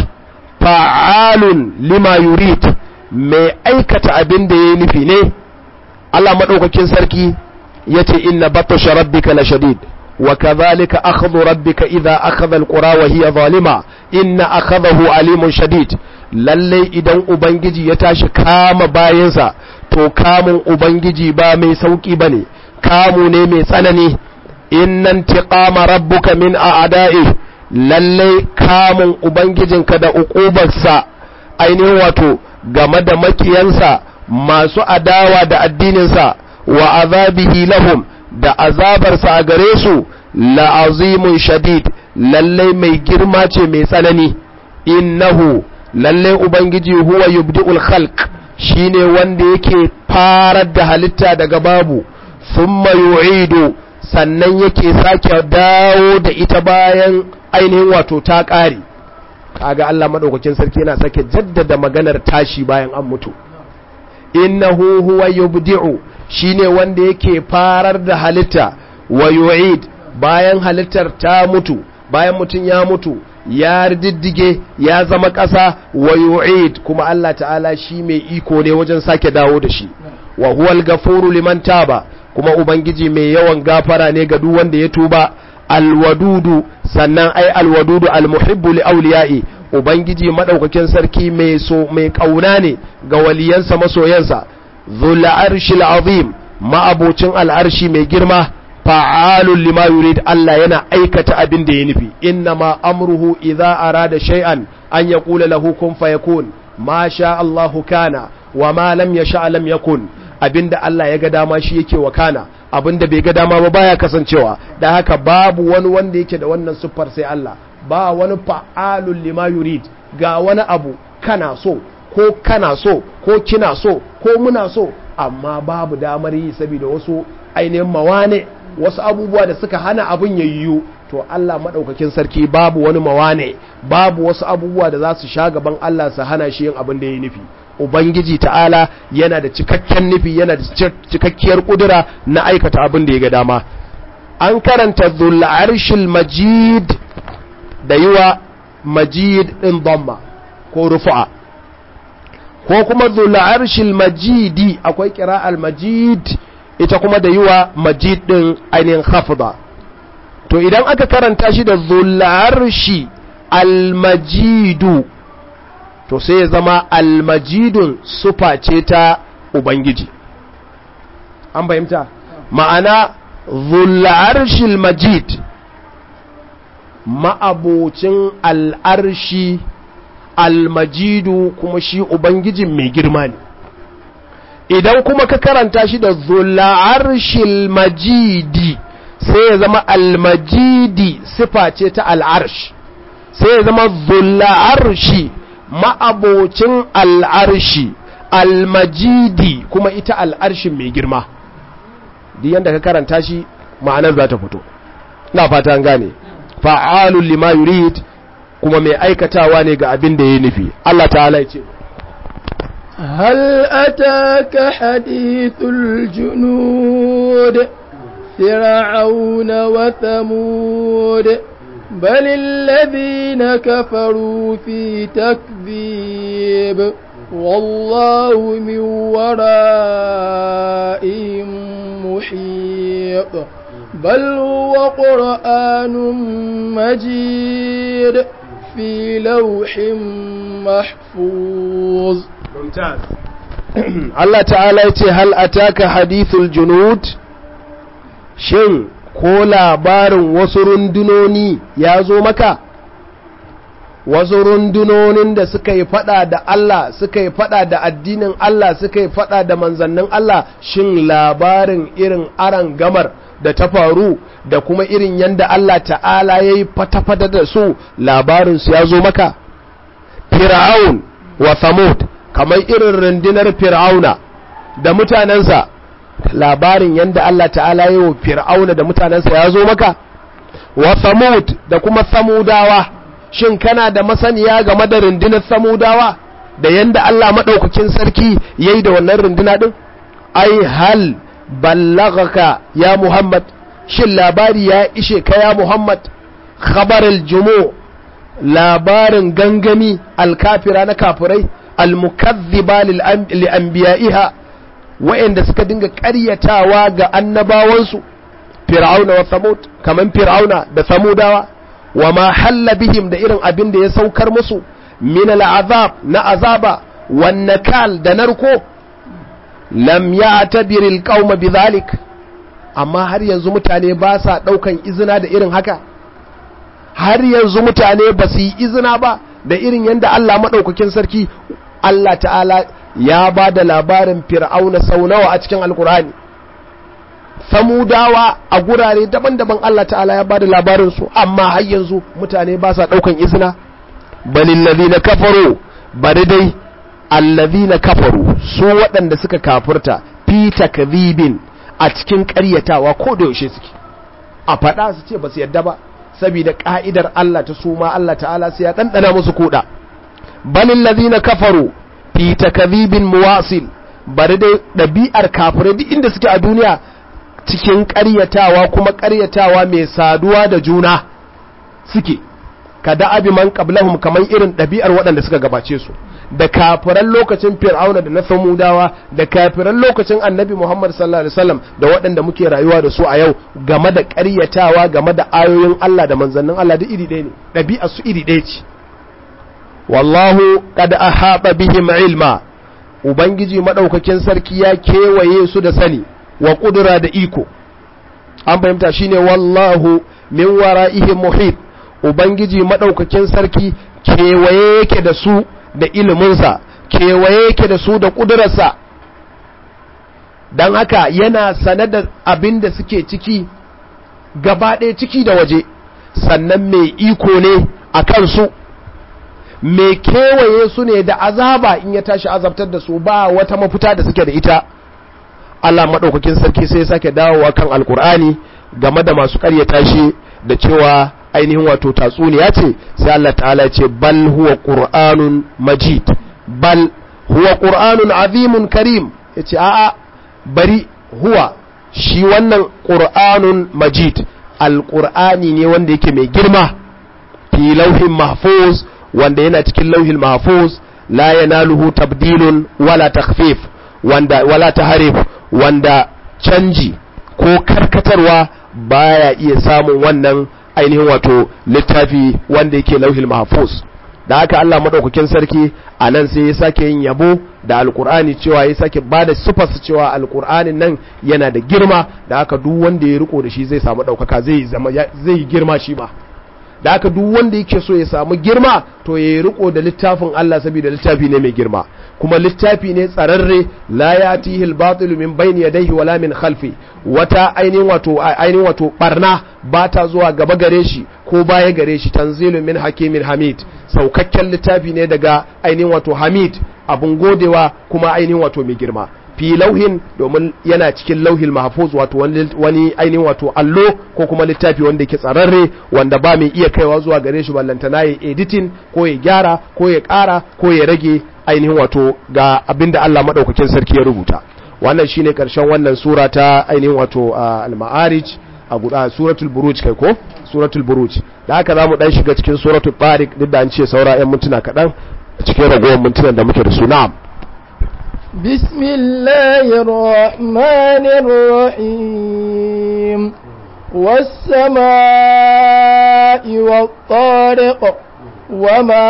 fa'alun lima yurid mai aikata abin da ya nufi ne Allah maɗaukakin sarki ya ce inna batasha rabbika la shadid wa kadhalika akhdhu rabbika idha akhadha alqura wa hiya zalima inna akhadahu alimun shadid lalle idan ubangiji ya tashi kama bayansa to kamun ubangiji ba mai sauki bane kamu ne mai tsanani innan tiqama rabbuka min a'da'i lalle kamun ubangijinka da uqubarsa ainihin wato game da makiyansa masu adawa da addininsa wa azabihi lahum da azabarsa a gare su la'azimun shadid lalle mai girma ce mai tsanani innahu lalle ubangiji huwa yubdi'ul khalq shine wanda yake farar da halitta daga babu thumma yu'idu sannan yake sake dawo da ita bayan ainihin wato ta ƙare kaga Allah madaukakin sarki yana sake jaddada maganar tashi bayan an mutu innahu huwa yubdi'u shine wanda yake farar da halitta wa yu'id bayan halittar ta mutu bayan mutum ya mutu ya diddige ya zama ƙasa wa yu'id kuma Allah ta'ala shi mai iko ne wajen sake dawo da shi wa huwal gafuru liman taba kuma ubangiji mai yawan gafara ne ga duk wanda ya tuba alwadudu sannan ai alwadudu almuhibbu li awliya'i ubangiji madaukakin sarki mai so mai kauna ne ga waliyansa masoyansa dhul arshil azim ma'abocin al'arshi mai girma fa'alun lima yurid Allah yana aikata abin da ya nufi inna ma amruhu idza arada shay'an an yaqula lahu kun fayakun ma sha Allahu kana wa ma lam yasha lam yakun abinda Allah ya ga dama shi yake wakana abinda bai ga dama ba baya kasancewa da haka babu wani wanda yake da wannan siffar sai Allah ba wani fa'alul lima yurid ga wani abu kana so ko kana so ko kina so ko muna so amma babu damar yi saboda wasu ainihin mawane wasu abubuwa da suka hana abin ya yiwu to Allah maɗaukakin sarki babu wani mawane babu wasu abubuwa da za su sha gaban Allah su hana shi yin abin da ya nufi Ubangiji ta'ala yana da cikakken nufi yana da cikakkiyar kudura na aikata abin da ya ga dama an karanta arshil majid da yiwa majid ɗin dhamma ko rufu'a ko kuma arshil majidi akwai kira'al majid ita kuma da yiwa majid ɗin ainihin hafza to idan aka karanta shi da arshi almajidu to sai ya zama almajidun sufa ce ta ubangiji an fahimta ma'ana zul'arshil majid ma'abocin al'arshi almajidu kuma shi ubangijin mai girma ne idan kuma ka karanta shi da zul'arshil majidi sai ya zama almajidi sifa ce ta al'arsh sai ya zama zul'arshi ma'abocin al'arshi almajidi kuma ita al'arshin mai girma duk yadda ka karanta shi ma'anar za ta fito na fata an gane fa'alun lima yurid kuma mai aikatawa ne ga abin da ya nufi Allah ta'ala ya ce هل أتاك حديث الجنود فرعون وثمود بل الذين كفروا في تكذيب والله من ورائهم محيط بل هو قرآن مجيد في لوح محفوظ ممتاز الله تعالى هل أتاك حديث الجنود shin ko labarin wasu rundunoni ya zo maka wasu rundunonin da suka yi fada da Allah suka yi fada da addinin Allah suka yi fada da manzannin Allah shin labarin irin aran gamar da ta faru da kuma irin yadda Allah ta'ala ya yi fata-fata da su labarinsu ya zo maka fir'aun wa samud kamar irin rundunar fir'auna da mutanensa labarin yadda Allah ta'ala yi wa fir'auna da mutanensa ya zo maka wa samud da kuma samudawa shin kana da masaniya game da rundunar samudawa da yadda Allah maɗaukakin sarki ya yi da wannan runduna ɗin ai hal ballagaka ya muhammad shin labari ya ishe ka ya muhammad khabarul jumu labarin gangami alkafira na kafirai almukazziba li anbiya'iha wa'anda suka dinga ƙaryatawa ga annabawansu fir'auna wa samud kaman fir'auna da samudawa wa ma halla bihim da irin abin da ya saukar musu min al'azab na azaba wan nakal da narko lam ya'tabir alqaum bidhalik amma har yanzu mutane ba sa daukan izina da irin haka har yanzu mutane ba su yi izina ba da irin yadda Allah madaukakin sarki Allah ta'ala ya ba da labarin fir'auna sau nawa a cikin alkur'ani samudawa a gurare daban-daban Allah ta'ala ya ba da labarinsu amma har yanzu mutane ba sa ɗaukan izina balin na kafaru bari dai allazi na kafaru su waɗanda suka kafurta fi takzibin a cikin ƙaryatawa ko da yaushe suke a faɗa su ce ba su yadda ba saboda ƙa'idar Allah ta su ma Allah ta'ala sai ya ɗanɗana musu kuɗa balin na kafaru fi takazibin muwasil bari dai ɗabi'ar kafirai duk inda suke a duniya cikin ƙaryatawa kuma ƙaryatawa mai saduwa da juna suke ka da'abi man qablahum kamar irin ɗabi'ar waɗanda suka gabace su da kafiran lokacin fir'auna da na samudawa da kafiran lokacin annabi muhammad sallallahu alaihi wasallam da waɗanda muke rayuwa da su a yau game da ƙaryatawa game da ayoyin Allah da manzannin Allah duk iri ɗaya ne ɗabi'ar su iri ɗaya ce wallahu kad ahaba bihim ilma ubangiji madaukakin sarki ya kewaye su da sani wa kudura da iko an fahimta shine wallahu min wara'ihim muhit ubangiji madaukakin sarki kewaye yake da su da iliminsa kewaye yake da su da ƙudurarsa don haka yana sane da abin da suke ciki gaba ɗaya ciki da waje sannan mai iko ne a kansu mai kewaye su ne da azaba in ya tashi azabtar da su ba wata mafita da suke da ita Allah maɗaukakin sarki sai ya sake dawowa kan alkur'ani game da masu ƙaryata shi da cewa ainihin wato tatsuniya ce sai Allah ta'ala ce bal huwa qur'anun majid bal huwa qur'anun azimun karim yace a'a bari huwa shi wannan qur'anun majid alqur'ani ne wanda yake mai girma fi lauhin mahfuz wanda yana cikin lauhin mahfuz la yanaluhu tabdilun wala takhfif wanda wala taharif wanda canji ko karkatarwa baya iya samun wannan ainihin wato littafi wanda yake lauhil mahfuz da haka Allah madaukakin sarki a nan sai ya sake yin yabo da alkur'ani cewa ya sake ba da sifar cewa alkur'anin nan yana da girma da haka duk wanda ya riko da shi zai samu ɗaukaka zai zama zai girma shi ba da haka duk wanda yake so ya samu girma to ya riko da littafin Allah saboda littafi ne mai girma kuma littafi ne tsararre la yatihi al-batil min bayni yadayhi wala min khalfi wata ainihin wato ainihin wato barna ba ta zuwa gaba gare shi ko baya gare shi tanzilun min hakimin hamid saukakken littafi ne daga ainihin wato hamid abun godewa kuma ainihin wato mai girma fi lauhin domin yana cikin lauhin mahfuz wato wani ainihin wato allo ko kuma littafi wanda yake tsararre wanda ba mai iya kaiwa zuwa gare shi ballantana ya editing ko ya gyara ko ya ƙara ko ya rage ainihin wato ga abinda Allah madaukakin sarki ya rubuta wannan shine karshen wannan sura ta ainihin wato al-ma'arij a guda suratul buruj kai ko suratul buruj da haka zamu dan shiga cikin suratul tariq duk da an ce saura 'yan mintuna kaɗan cikin ragowar mintunan da muke da su na'am بسم الله الرحمن الرحيم والسماء والطارق وما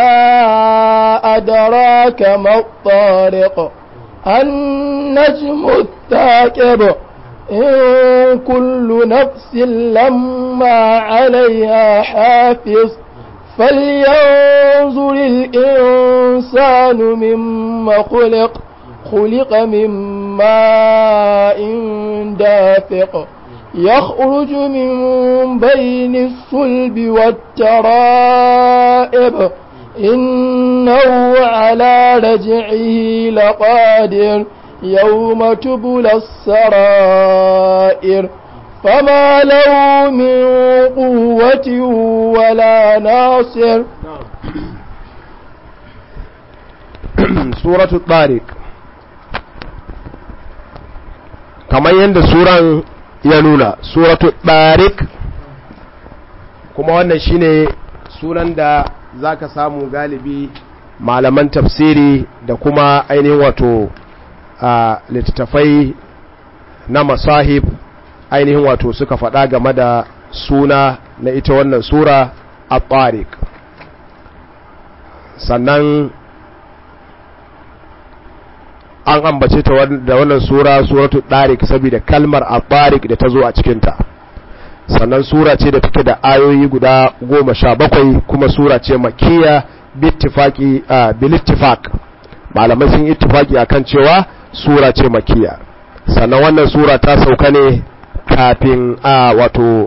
أدراك ما الطارق النجم الثاقب إن كل نفس لما عليها حافظ فلينظر الإنسان مما خلق خلق من ماء دافق يخرج من بين الصلب والترائب إنه على رجعه لقادر يوم تبلى السرائر فما له من قوة ولا ناصر سورة الطارق kamar yadda suran ya nuna suratu ɗarik kuma wannan shine sunan da zaka samu galibi malaman tafsiri da kuma ainihin wato a littattafai na masahib ainihin wato suka faɗa game da suna na ita wannan sura a tsarik sannan an ambace ta da wannan sura suratu tsarik saboda kalmar a tsarik da ta zo a cikinta sannan sura ce da take da ayoyi guda goma sha bakwai kuma sura ce makiya bilittifak malamai sun ittifaki akan cewa sura ce makiya sannan wannan sura ta sauka ne kafin a wato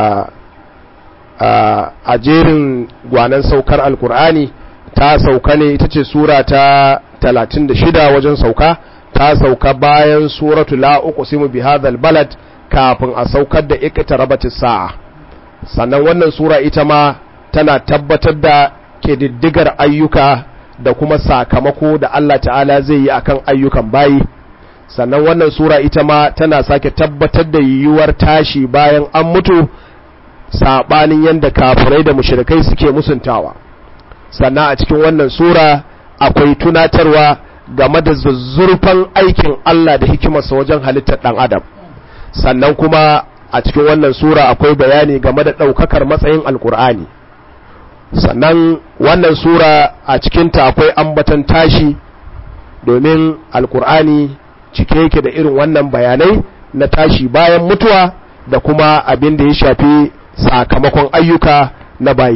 a jerin gwanan saukar alkur'ani ta sauka ne ita ce sura ta 36 wajen sauka ta sauka bayan suratu la uqsimu bi hadhal balad kafin a saukar da iqtarabatis sa'a sannan wannan sura ita ma tana tabbatar da kididdigar ayyuka da kuma sakamako da Allah ta'ala zai yi akan ayyukan bayi sannan wannan sura ita ma tana sake tabbatar da yiwuwar tashi bayan an mutu sabanin yadda kafirai da mushrikai suke musuntawa sannan a cikin wannan sura akwai tunatarwa game da zuzzurfan aikin Allah da hikimarsa wajen halittar ɗan adam sannan kuma a cikin wannan sura akwai bayani game da ɗaukakar matsayin alkur'ani sannan wannan sura a cikinta akwai ambatan tashi domin alkur'ani cike yake da irin wannan bayanai na tashi bayan mutuwa da kuma abin da ya shafi sakamakon ayyuka na bayi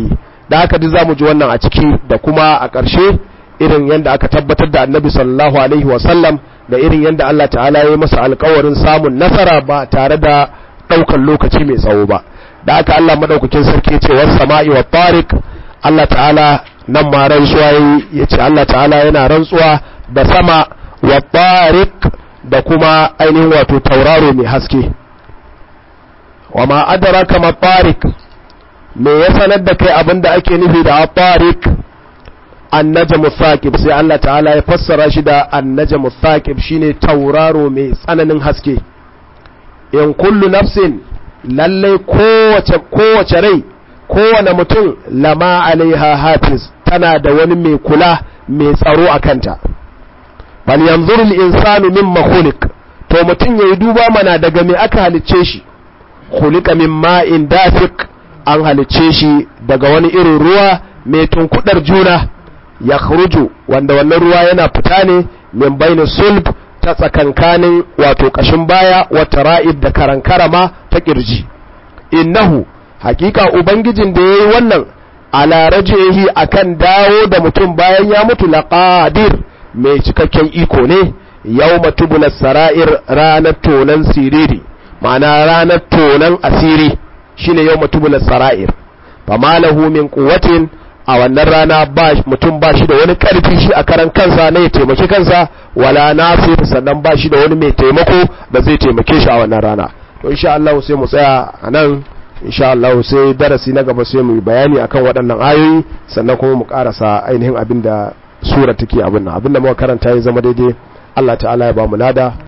da haka duk zamu ji wannan a ciki da kuma a ƙarshe irin yadda aka tabbatar da annabi sallallahu alaihi wasallam da irin yadda Allah ta'ala ya yi masa alkawarin samun nasara ba tare da ɗaukan lokaci mai tsawo ba da haka Allah madaukakin sarki ce was sama'i wa tariq Allah ta'ala nan ma rantsuwa ya ce Allah ta'ala yana rantsuwa da sama wa tariq da kuma ainihin wato tauraro mai haske wa ma adraka ma tariq me ya sanar da kai abin da ake nufi da tariq annajmu thaqib sai Allah ta'ala ya fassara shi da annajmu thaqib shine tauraro mai tsananin haske in kullu nafsin lalle kowace kowace rai kowane mutum lama alaiha hafiz tana da wani mai kula mai tsaro a kanta bal yanzuru al-insanu mimma khuliq to mutum yayi duba mana daga me aka halicce shi khuliqa min ma'in dafiq an halicce shi daga wani irin ruwa mai tunkudar juna ya wanda wannan ruwa yana fita ne min baini sulb ta tsakankanin wato kashin baya wata ra'id da karankarama ta kirji innahu hakika ubangijin da yayi wannan ala rajihi akan dawo da mutum bayan ya mutu laqadir mai cikakken iko ne yawma tubula sara'ir ranar tonan siriri ma'ana ranar tonan asiri shine yawma tubula sara'ir fama lahu min quwwatin a wannan rana ba mutum ba shi da wani karfi shi a karan kansa na ya taimaki kansa wala nasir sannan ba shi da wani mai taimako da zai taimake shi a wannan rana to insha Allah sai mu tsaya a nan insha Allah sai darasi na gaba sai mu yi bayani akan waɗannan ayoyi sannan kuma mu karasa ainihin abin da sura take abin nan abin da muka karanta ya zama daidai Allah ta'ala ya ba mu lada